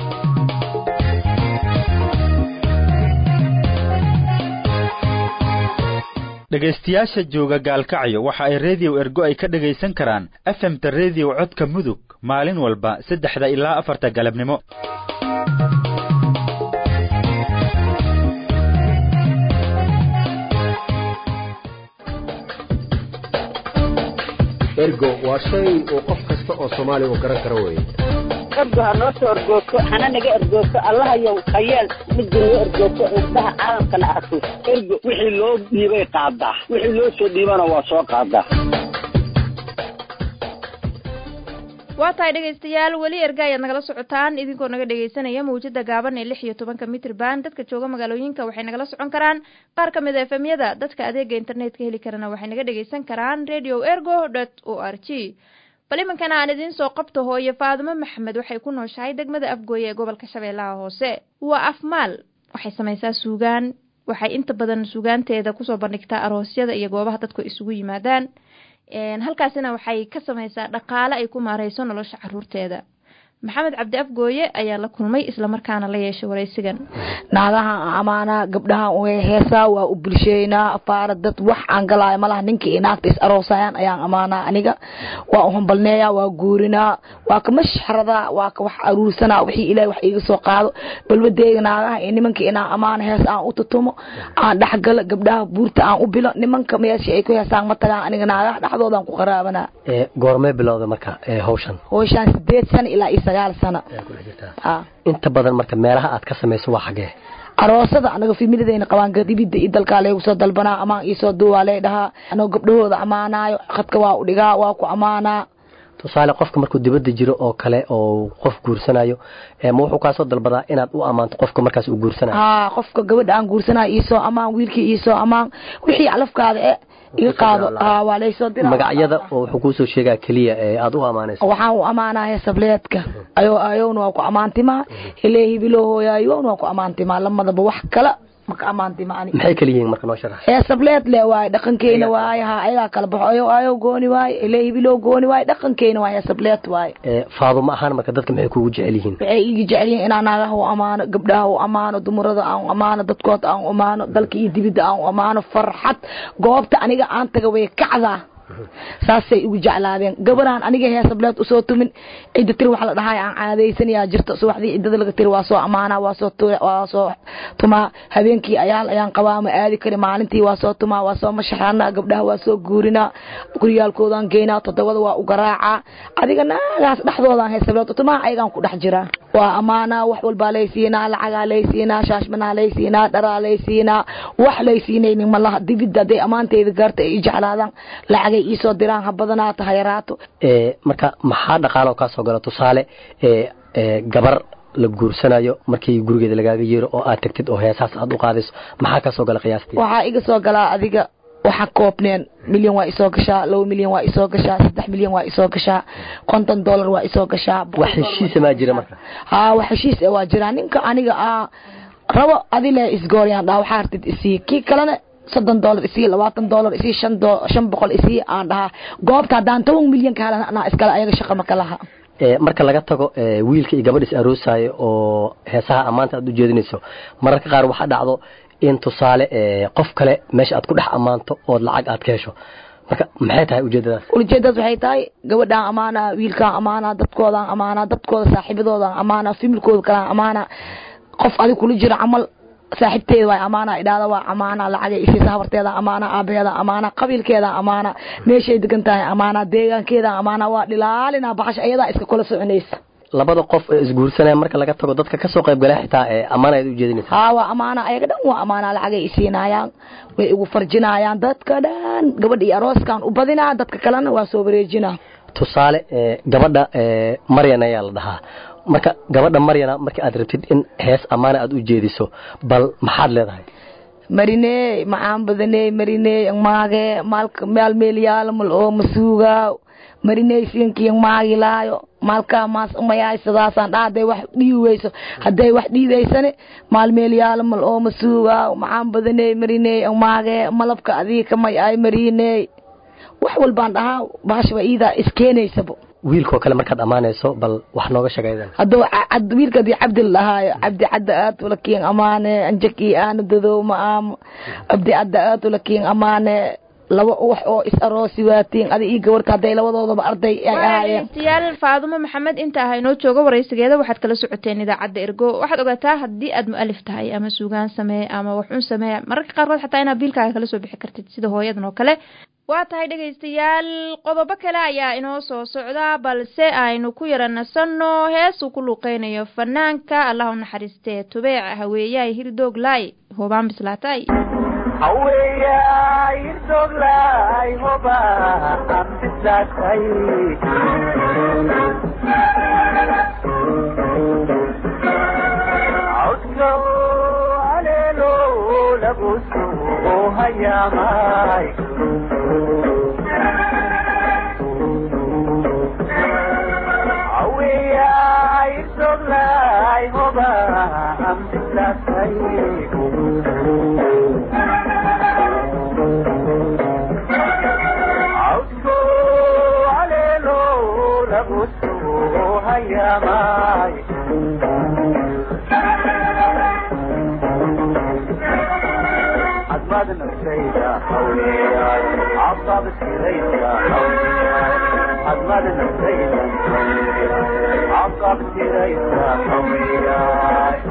dhegaystayaasha jooga gaalkacyo waxa ay rediyo ergo ay ka dhegaysan karaan efemta rediyo codka mudug maalin walba saddexda ilaa afarta galabnimo ergo waa shay uu qof kasta oo soomaaliya uu garan karo weeye ergo ha noo soo ergoogto hana naga ergoogto allahayow khayeel midda noo ergoogto indhaha caalamkana arko ergo wixii loo dhiibay qaadaa wixii loo soo dhiibana waa soo qaadaa waa tahay dhegaystayaal weli erga ayaad nagala socotaan idinkoo naga dhegaysanaya mawjada gaaban ee lix iyo tobanka mitr band dadka jooga magaalooyinka waxay nagala socon karaan qaar ka mid a efemyada dadka adeega internetka heli karana waxay naga dhegaysan karaan radio ergo dot o r g bal imankana aan idiin soo qabto hooye faadimo maxamed waxay ku nooshahay degmada afgooye ee gobolka shabeellaha hoose waa afmaal waxay samaysaa suugaan waxay inta badan suugaanteeda kusoo bandhigtaa aroosyada iyo goobaha dadku isugu yimaadaan halkaasina waxay ka samaysaa dhaqaale ay ku maareyso nolosha caruurteeda maxamed cabdi afgooye ayaa la kulmay islamarkaana la yeeshay waraysigan naagahan amaanaa gabdhahan way heesaa waa u bulsheynaa afaara dad wax aan galaayo malaha ninka iyo naagta is aroosayaan ayaan amaanaa aniga waa u hambalneeyaa waa guurinaa waa ka mashxaradaa waa ka wax aruursanaa wixii ilaahay wax iiga soo qaado balbadeega naagaha iyo nimanka inaan amaana hees aan u tutumo aan dhexgalo gabdhaha buurta aan u bilo nimanka meesha ay ku heesaan ma tagaan aniga naagaha dhexdoodaan ku qaraabanaa goormee bilowda marka hawshan howshaan sideed sano ilaa iyo sagaal sano inta badan marka meelaha aad ka samayso waa xagee aroosada anaga familidayna qabaan gadibida iyo dalkaa laygu soo dalbanaa amaan iisoo duwaa lay dhahaa anoo gabdhahooda amaanaayo khadka waa u dhigaa waa ku amaanaa tusaale qofka markuu dibadda jiro oo kale oo qof guursanayo ma wuxuu kaasoo dalbadaa inaad u ammaanto qofka markaas uu guursanayo haa qofka gabadha aan guursanayo iisoo amaan wiilkii iisoo amaan wixii calafkaada e iga qaado haa waa laysoo dira magacyada oo wuxuu kuusoo sheegaa keliya ee aad u ammaanayso waxaan u amaanaa heesableedka ayo ayowna waa ku ammaantimaa helee hibiloo hooyaayowna waa ku ammaantimaa lamadaba wax kala maka ammaantima ani maxay kala yihiin marka noo sharax heesableed le waaye dhaqankeena waaye haa ayagaa kala baxo ayo ayow gooni waaye helee hibiloo gooni waaye dhaqankeena waaye heesableed waaye faadumo ahaan marka dadka maxay kuugu jecel yihiin waxay iga jecel yihiin inaan naagaha u amaano gabdhaha u amaano dumarada aan u amaano dadkood aan u amaano dalka iyo dibidda aan u amaano farxad goobta aniga aan taga way kacdaa saasay igu jeclaadeen gabaraan aniga heesableed usoo tumin cidda tiri wax la dhahay aan caadaysanayaa jirto subaxdii ciddada laga tiri waa soo amaanaa waa soo waa soo tumaa habeenkii ayaal ayaan qabaa ma aadi kari maalintii waa soo tumaa waa soo mashaxanaa gabdhaha waa soo guurinaa guryaalkoodaan geynaa toddobada waa u garaacaa adiga naagaas dhexdoodaan heesableed tumaa ayagaan ku dhex jiraa waa amaanaa wax walbaa laysiinaa lacagaa laysiinaa shaashmanaa laysiinaa dharaa laysiinaa wax laysiinaynin malaha dibidda hadday ammaanteyda gaarta ay i jeclaadaan lacagay iisoo diraan ha badanaato ha yaraato marka maxaa dhaqaalo kaa soo gala tusaale gabar la guursanayo markii gurigeeda lagaaga yeero oo aad tagtid oo heesaas aad u qaadayso maxaa ka soo gala qiyaastii waxaa iga soo galaa adiga waxa koobneen milyan waa isoo gashaa laba milyan waa isoo gashaa saddex milyan waa isoo gashaa konton dollar waa isoo gashaa wax heshiisa maa jira marka haa wax heshiis waa jiraa ninka aniga ah rabo adile isgooryaan dhaa waxaa hartid isii kii kalena soddon dollar isii labaatan dollar isii shan do shan boqol isii aan dhahaa goobta haddaan toban milyan ka helan anaa iskale ayaga shaqa maka laha marka laga tago wiilka iyo gabadh is aroosaayo oo heesaha ammaanta aad u jeedinayso mararka qaar waxaa dhacdo in tusaale qof kale meesha aad ku dhex ammaanto ood lacag aad ka hesho marka maxay tahay ujeedadaas ujeedadaas waxay tahay gabadhaan amaana wiilkaan amaana dadkoodaan amaana dadkooda saaxiibadoodaan amaana familkooda kalaan amaana qof adig kula jiro camal saaxiibteeda waa amaana idhaada waa amaana lacagay isiisa habarteeda amaana aabaheeda amaana qabiilkeeda amaana meeshay degan tahay amaana deegaankeeda amaana waa dhilaalina baxasha ayadaa iska kula soconaysa labada qof ee isguursanaya marka laga tago dadka kasoo qayb gala xitaa ee ammaan ayaad ujeedinaysa haa waa amaana ayaga dhan waa amaana lacagay isiinayaan way igu farjinayaan dadka dhan gabadha iyo arooskan u badinaa dadka kalena waa soo wareejinaa tusaale gabadha maryan ayaa la dhahaa marka gabadha maryana marka aad rabtid in hees ammaana aad u jeediso bal maxaad leedahay mariney macaan badaney mariney maage maalka maal meelyaala mal oo masuugaa mariney siinkiin maagilaayo maalkaa maas umayaay sidaasaan dhaa hadday wax dhiiweyso hadday wax dhiidaysane maal meelyaala mal oo masuugaa macaan badaney mariney maage malabka adii kamay ay mariney wax walbaan dhahaa bahashaba iidaa iskeenaysaba wiilkoo kale markaad ammaanayso bal wax nooga sheegaydan hadduu wiilka hadii cabdi la dhahaayo cabdi cadda aad ulakiin amaane anjakii aana dadow ma aamo cabdi cadda aad ulakiin amaane laba wax oo is aroosi waatiin adi iyo gabarka hadday labadoodaba arday ay ahaayeen dhegeystayaal faadumo maxamed inta ah inoo jooga waraysigeeda waxaad kala socoteen idaacadda ergo waxaad ogaataa haddii aad mu-alif tahay ama suugaan samee ama waxun samee mararka qaarkood xataa inaad biilkaaga kala soo bixi kartid sida hooyadan oo kale waa tahay dhegaystayaal qodobo kale ayaa inoo soo socda balse aynu ku yara nasanno heesuu ku luuqeynayo fanaanka allah u naxariistee tubeec haweeyahay hirdoog laay hoobaan bislaatay haweeyaay hirdooglaay hoba aan bislaatay codka haleelo lagu soo hayaamay haweeyaay hirdooglaay hoba aan bislaatay codku haleelo lagu soo hayaamay hadmad naftayda haweeyaay cababtirayda haweeyaay hadmad naftayda haweeyaay cababtirayda haweeyaay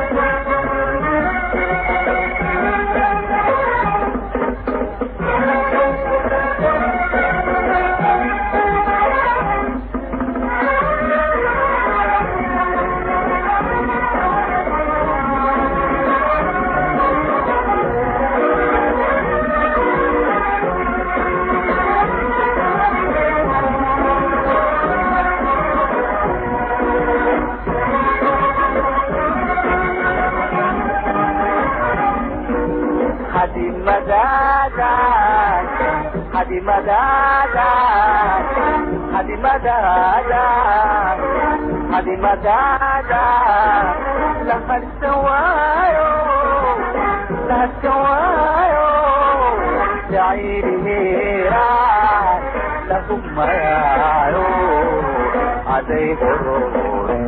hadimadaadan hadimadaadan hadimadaadan hadimadaadan la hadsan waayo la hadsan waayo jaciilihiiraan la humayaayo aday hororen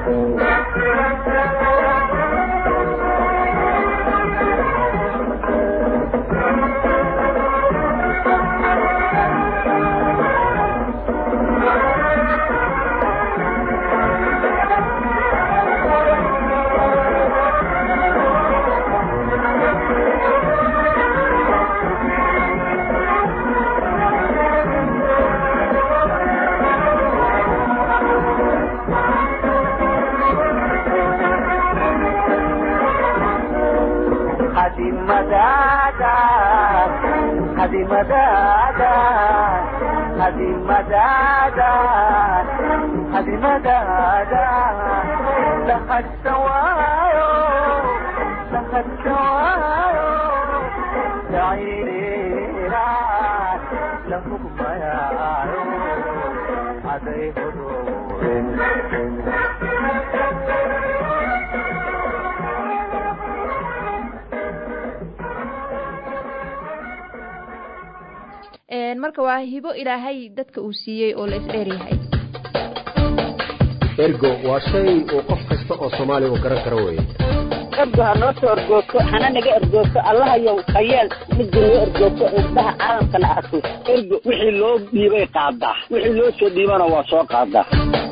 hadimadaadan hadimadaadan hadimadaadan hadimadaadan la hadsan waayo la hadsan waayo jaciiliiraan la hugmayaayo aday hororen marka waa hibo ilaahay dadka uu siiyey oo la isdheeryahay ergo waa shay uu qof kasta oo soomaaliya uu garan karo weeye ergo ha noo soo ergoogto hana naga ergoogto allahayow khayeel midda noo ergoogto indhaha caalamkana arko ergo wixii loo dhiibay qaadaa wixii loo soo dhiibana waa soo qaadaa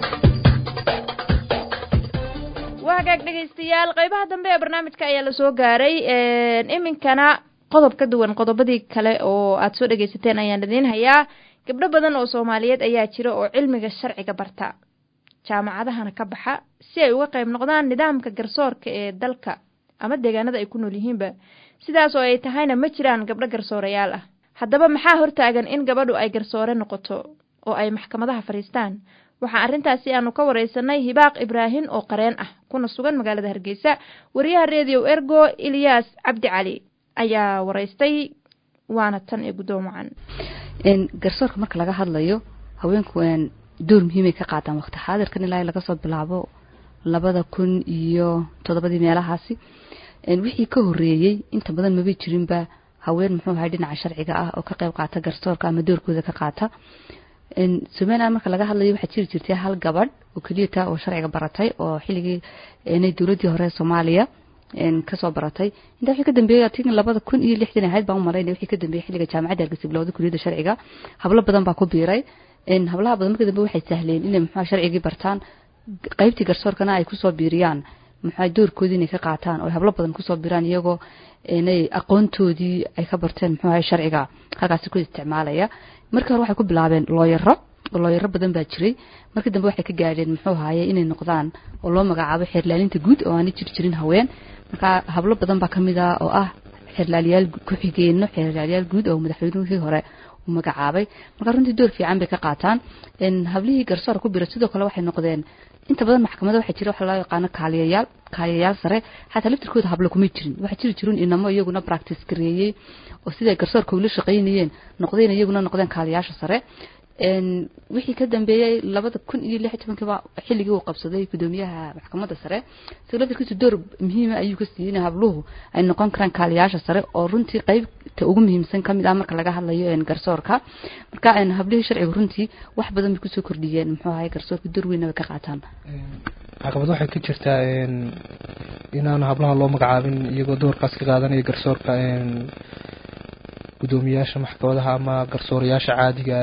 waa hagaag dhegaystayaal qaybaha dambe ee barnaamijka ayaa lasoo gaaray iminkana qodob ka duwan qodobadii kale oo aad soo dhegaysateen ayaan idiin hayaa gabdho badan oo soomaaliyeed ayaa jira oo cilmiga sharciga barta jaamacadahana ka baxa si ay uga qayb noqdaan nidaamka garsoorka ee dalka ama deegaanada ay ku nool yihiinba sidaas oo ay tahayna ma jiraan gabdho garsoorayaal ah haddaba maxaa hortaagan in gabadhu ay garsoore noqoto oo ay maxkamadaha fadhiistaan waxaa arrintaasi aanu ka wareysanay hibaaq ibraahim oo qareen ah kuna sugan magaalada hargeysa wariyaha redio ergo ilyaas cabdi cali ayaa wareystay waana tan ee guddoomacan garsoorka marka laga hadlayo haweenku door muhiimay ka qaataan waqti xaadirkan ilaa laga soo bilaabo labada kun iyo toddobadii meelahaasi wixii ka horeeyey inta badan mabay jirinba haween muxuu ahay dhinaca sharciga ah oo ka qayb qaata garsoorka ama doorkooda ka qaata somaliland marka laga hadlayo waxaa jiri jirtay hal gabadh oo keliya taa oo sharciga baratay oo xilligii inay dowladdii hore soomaaliya kasoo baratay intaa wixii ka dambeeyey tin labada kun iyo lixdan ahayd baan u malaynaya wixii ka dambeeyey xilliga jaamacadda hargeysa bilowda kuliyadda sharciga hablo badan baa ku biiray hablaha badan markii dambe waxay sahleen inay muxua sharcigii bartaan qaybtii garsoorkana ay kusoo biiriyaan muxua doorkoodii inay ka qaataan oo hablo badan kusoo biiraan iyagoo inay aqoontoodii ay ka barteen muxuu ahay sharciga halkaasi ku isticmaalaya markii hore waxay ku bilaabeen looyaro oo looyaro badan baa jiray markii dambe waxay ka gaadheen muxuu ahaye inay noqdaan oo loo magacaabo xeerlaalinta guud oo aanay jir jirin haween marka hablo badan baa kamid ah oo ah xeerlaaliyaal ku-xigeenno xeerlaaliyaal guud oo madaxweynihii hore uu magacaabay marka runtii door fiican bay ka qaataan hablihii garsoor ku biray sidoo kale waxay noqdeen inta badan maxkamada waxaa jira waxa loo yaqaano kaaliyayaal kaaliyayaal sare xataa laftirkooda hablo kuma jirin waxaa jiri jirin inamo iyaguna practice gareeyey oo siday garsoorka ula shaqaynayeen noqdeen iyaguna noqdeen kaaliyayaasha sare wixii ka dambeeyey labada kun iyo lix tobankiiba xilligii uu qabsaday gudoomiyaha maxkamadda sare isaga laftirkiisu door muhiima ayuu ka siiyey in habluhu ay noqon karaan kaaliyaasha sare oo runtii qeybta ugu muhiimsan kamid ah marka laga hadlayo garsoorka marka hablihii sharciga runtii wax badan bay kusoo kordhiyeen muxuu ahay garsoorka door weynna bay ka qaataan caqabad waxay ka jirtaa inaan hablaha loo magacaabin iyagoo doorkaas ka qaadanaya garsoorka gudoomiyaasha maxkamadaha ama garsoorayaasha caadiga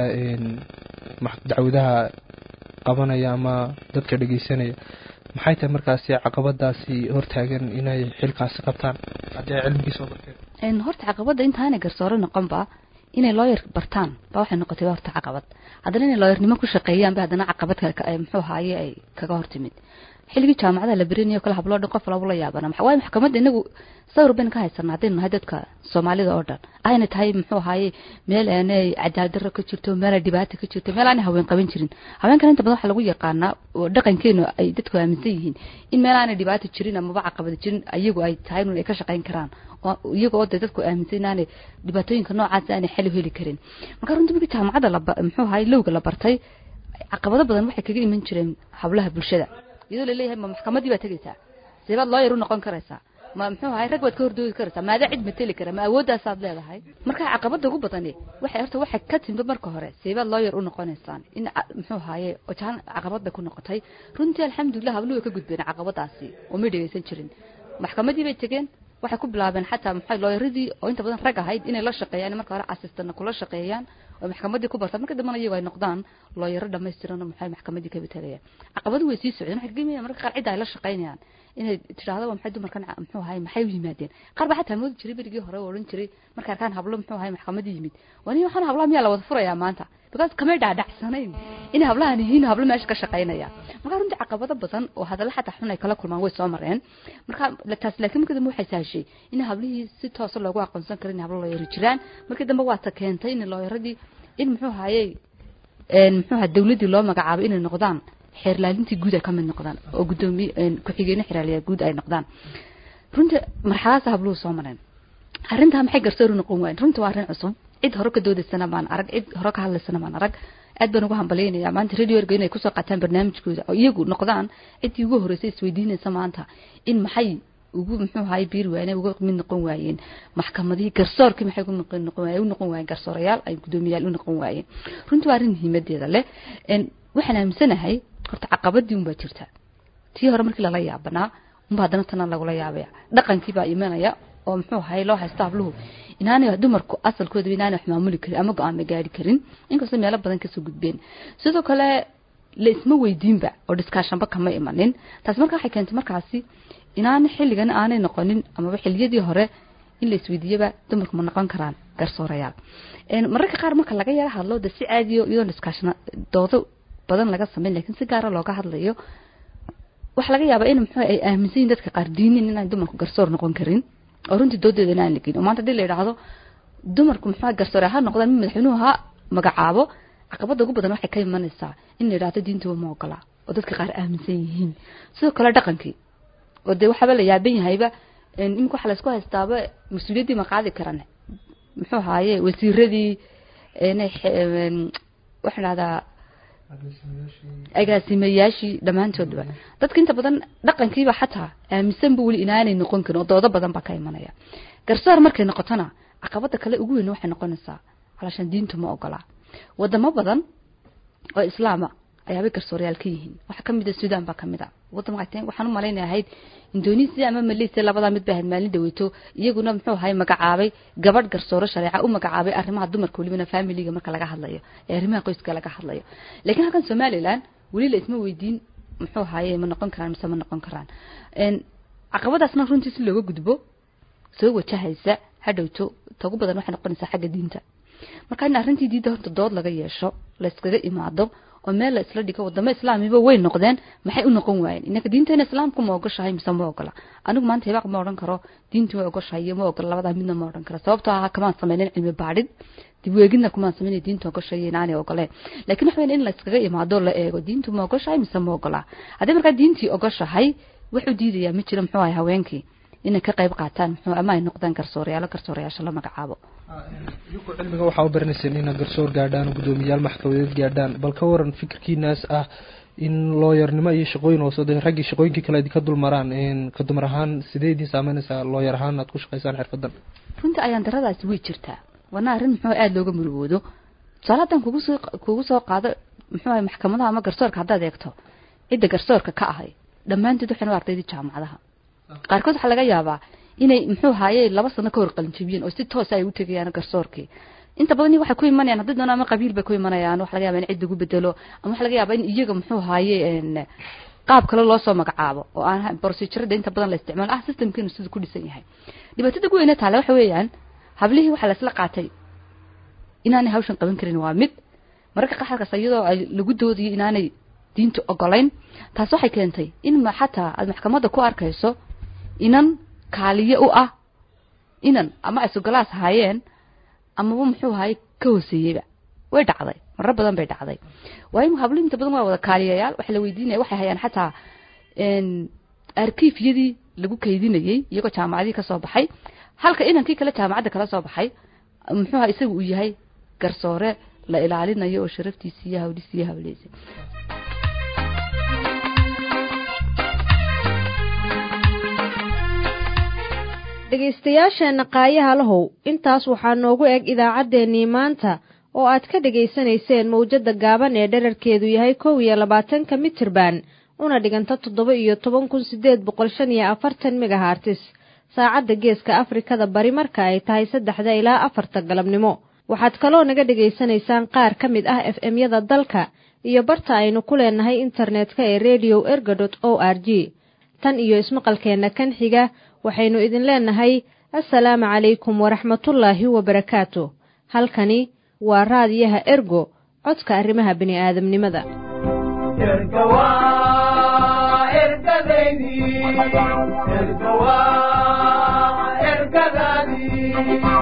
dacwadaha qabanaya ama dadka dhegeysanaya maxay tahay markaasi caqabadaasi hortaagan inay xilkaasi qabtaan haddii ay cilmigii soo barteen horta caqabadda intaanay garsoore noqonba inay looyar bartaan ba waxay noqotay horta caqabad haddana inay looyarnimo ku shaqeeyaan ba haddana caqabad muxuu haaye ay kaga hortimid xilligii jaamacadaha la berinayo kale habloo dhan qof labu la yaabana waayo maxkamadda inagu sawir baynu ka haysanaa haddaynu nahay dadka soomaalida oo dhan ayna tahay muxuu ahaaye meel aanay cadaaladdarro ka jirto meel dhibaata ka jirto meel aanay haween qaban jirin haweenkan inta badan waxaa lagu yaqaanaa oo dhaqankeenu ay dadku aaminsan yihiin in meel aanay dhibaato jirin amaba caqabada jirin iyagu ay tahay inun ay ka shaqayn karaan iyaga oo de dadku aaminsan inaanay dhibaatooyinka noocaas aanay xal u heli karin marka runtii markii jaamacadda la muxuu ahaaye lowga la bartay caqabado badan waxay kaga iman jireen hablaha bulshada iyadoo laleeyahay ma maxkamadii baad tegaysaa seebaad looyar u noqon karaysaa ma muxuu ahay rag baad ka hordoogi karaysaa maadaa cid mateli kara ma awoodaasaad leedahay marka caqabada ugu badani waxay horta waxay ka timid marka hore seebaad looyar u noqonaysaan in muxuu ahaye ojahan caqabad bay ku noqotay runtii alxamdulilah habluhu way ka gudbeen caqabadaasi oo may dhegeysan jirin maxkamadii bay tegeen waxay ku bilaabeen xataa maxay looyaradii oo inta badan rag ahayd inay la shaqeeyaan marka hore asistana kula shaqeeyaan oo maxkamadii ku bartaan marka dambana iyagu ay noqdaan looyaro dhamaystiran oo maxay maxkamadii ka betelayaan caqabadu way sii socdeen waxay kagamaya marka qaar cidda ay la shaqeynayaan inay tidhaahdo waa maxay dumarkan muxuu ahay maxay u yimaadeen qaar baa xataa moodi jiray berigii hore oo odhan jiray markay arkaan hablo muxuu ahay maxkamadii yimid wani waxaan hablaha miyaa la wada furayaa maanta because kamay dhaadhacsanayn inay hablahan yihiin hablo meesha ka shaqeynaya marka runtii caqabado badan oo hadalla xataa xun ay kala kulmaan way soo mareen marka taas laakiin markii dambe waxay sahashay in hablihii si toosa loogu aqoonsan karo in hablo looyaro jiraan markii dambe waa ta keentay in looyaradii in muxuu ahayey muxuu ahaa dawladdii loo magacaabay inay noqdaan xeerlaalintii guud ay ka mid noqdaan oo gudoomiye ku-xigeenno xeerlaaliyaa guud ay noqdaan runtii marxaladaas habluhu soo mareen arrintaa maxay garsoor u noqon waayeen runtii waa arrin cusub cid hore ka doodaysana maan arag cid hore ka hadlaysana maan arag aad baan ugu hambalyaynaya maanta radio erga inay kusoo qaataan barnaamijkooda oo iyagu noqdaan ciddii ugu horreysay isweydiinaysa maanta in maxay ugu muxuu ahay biir waayeen uga mid noqon waayeen maxkamadihii garsoorkii maxay ugu noqon waayeen u noqon waayeen garsoorayaal ay gudoomiyaal u noqon waayeen runtii waa arrin muhiimadeeda leh waxaan aaminsanahay horta caqabadii unbaa jirta tii hore markii lala yaabanaa unba haddana tana lagula yaabaya dhaqankii baa imanaya oo muxuu ahay loo haysto habluhu inaanay dumarku asalkooda inaanay wax maamuli karin ama go-aan ma gaari karin inkastoo meelo badan kasoo gudbeen sidoo kale la isma weydiinba oo dhiskaashanba kama imanin taasi marka waxay keentay markaasi inaana xilligan aanay noqonin amaba xiliyadii hore in la isweydiiyaba dumarku ma noqon karaan garsoorayaal mararka qaar marka laga yara hadlo de si caadiyo iyadoon dhiskaashana doodo badan laga sameyn lakin si gaara looga hadlayo waxaa laga yaabaa in muxuu ay aaminsan yihin dadka qaar diinin inaan dumarku garsoor noqon karin oo runtii doodeeda inaan lagin oo maanta hadii la yidhaahdo dumarku muxuu garsoore ha noqdaan mid madaxweynuhu ha magacaabo caqabada ugu badan waxay ka imanaysaa in la yidhahdo diintuba ma ogola oo dadka qaar aaminsan yihiin sidoo kale dhaqankii oo dee waxaaba la yaaban yahayba imika waxa laysku haystaaba mas-uuliyaddii ma qaadi karan muxuu ahaaye wasiiradii waxaa dhahdaa agaasimayaashii dhammaantoodba dadka inta badan dhaqankiiba xataa aaminsanba weli inaanay noqon karin oo doodo badan baa ka imanaya garsoor markay noqotona caqabada kale ugu weyn waxay noqonaysaa calaashaan diintu ma ogola wadamo badan oo islaama ayaabay garsoorayaal ka yihiin waxaa kamid a sudan baa kamid a waddan waxay waxaan u malaynaya ahayd indonesia ama malaysia labadaa mid bay ahayd maalin dhaweyto iyaguna muxuu ahay magacaabay gabadh garsooro shareeca u magacaabay arrimaha dumarka welibana familiga marka laga hadlayo ee arrimaha qoyska laga hadlayo laakiin halkan somaliland weli la isma weydiin muxuu ahaye ma noqon karaan mise ma noqon karaan caqabadaasna runtii si looga gudbo soo wajahaysa hadhowto tagu badan waxay noqonaysaa xagga diinta marka in arrintii diinta horta dood laga yeesho la iskaga imaado oo meel la isla dhigo wadamo islaamiba way noqdeen maxay u noqon waayeen inaka diinteena islaamku ma ogoshahay mise ma ogola anigu maanta hibaaq ma odhan karo diintu way ogoshahay iyo ma ogola labadaa midna ma odhan karo sababtoo ah kamaan sameynin cilmi baadhid dib weegidna kumaan sameynay diinta ogoshahay inaanay ogoleen laakiin waxa weyn in la iskaga imaado la eego diintu ma ogoshahay mise ma ogola haddii markaa diintii ogoshahay wuxuu diidayaa ma jiro muxuu ahay haweenkii inay ka qayb qaataan muxuu ama ay noqdaan garsoorayaalo garsoorayaasha la magacaabo iyagu cilmiga waxaa u baranayseen inaad garsoor gaadhaan oo guddoomiyayaal maxkamadeed gaadhaan bal ka waran fikirkiinaas ah in looyarnimo iyo shaqooyin hoose de raggii shaqooyinkii kale idinka dul maraan ka dumar ahaan sidee idin saameynaysaa looyar ahaan aad ku shaqaysaan xirfadan runtii ayaan daradaasi way jirtaa waana arrin muxuu aada looga murugoodo tusaale haddaan kugu soo kugu soo qaado muxuu ahay maxkamadaha ama garsoorka haddaad eegto cidda garsoorka ka ahay dhammaantood waxayna waa ardaydii jaamacadaha qaarkood waxaa laga yaabaa inay muxuu haaye laba sano ka hor qalinjabiyeen oo si toosa ay u tegayaan garsoorkii inta badan waxay ku imanayaan haddii doona ama qabiil bay ku imanayaan waxa laga yaaba in cid lagu bedelo ama waxa laga yaaba in iyaga muxuu haaye qaab kale loo soo magacaabo oo aan procedurada inta badan la isticmaalo ah systemkiinu siduu ku dhisan yahay dhibaatada ugu weyne taale waxa weeyaan hablihii waxaa la isla qaatay inaanay hawshan qaban karin waa mid mararka qaxarkaas iyadoo ay lagu doodayo inaanay diinta ogolayn taas waxay keentay in ma xataa aad maxkamadda ku arkayso inan kaaliye u ah inan ama ay sugalaas haayeen amaba muxuu ahaye ka hooseeyeyba way dhacday marar badan bay dhacday waayo hablo inta badan waa wada kaaliyayaal waxa la weydiinaya waxay hayaan xataa arkiifyadii lagu kaydinayey iyagoo jaamacadihii kasoo baxay halka inankii kale jaamacadda kala soo baxay muxuu aha isaga uu yahay garsoore la ilaalinayo oo sharaftiisi iyo hawliisi iyo hawleysa dhegaystayaasheenna qaayaha lahow intaas waxaa noogu eg idaacaddeenii maanta oo aad ka dhegaysanayseen mawjadda gaaban ee dherarkeedu yahay kow iyo labaatanka mitirban una dhiganta toddoba iyo toban kun siddeed boqol shan iyo afartan megahartis saacadda geeska afrikada bari marka ay tahay saddexda ilaa afarta galabnimo waxaad kaloo naga dhegaysanaysaan qaar ka mid ah f m-yada dalka iyo barta aynu ku leenahay internetka ee radio erga dot o r g tan iyo ismaqalkeenna kan xiga waxaynu idin leenahay assalaamu calaykum waraxmatullaahi wabarakaatu halkani waa raadiyaha ergo codka arrimaha bini'aadamnimada ergadaadii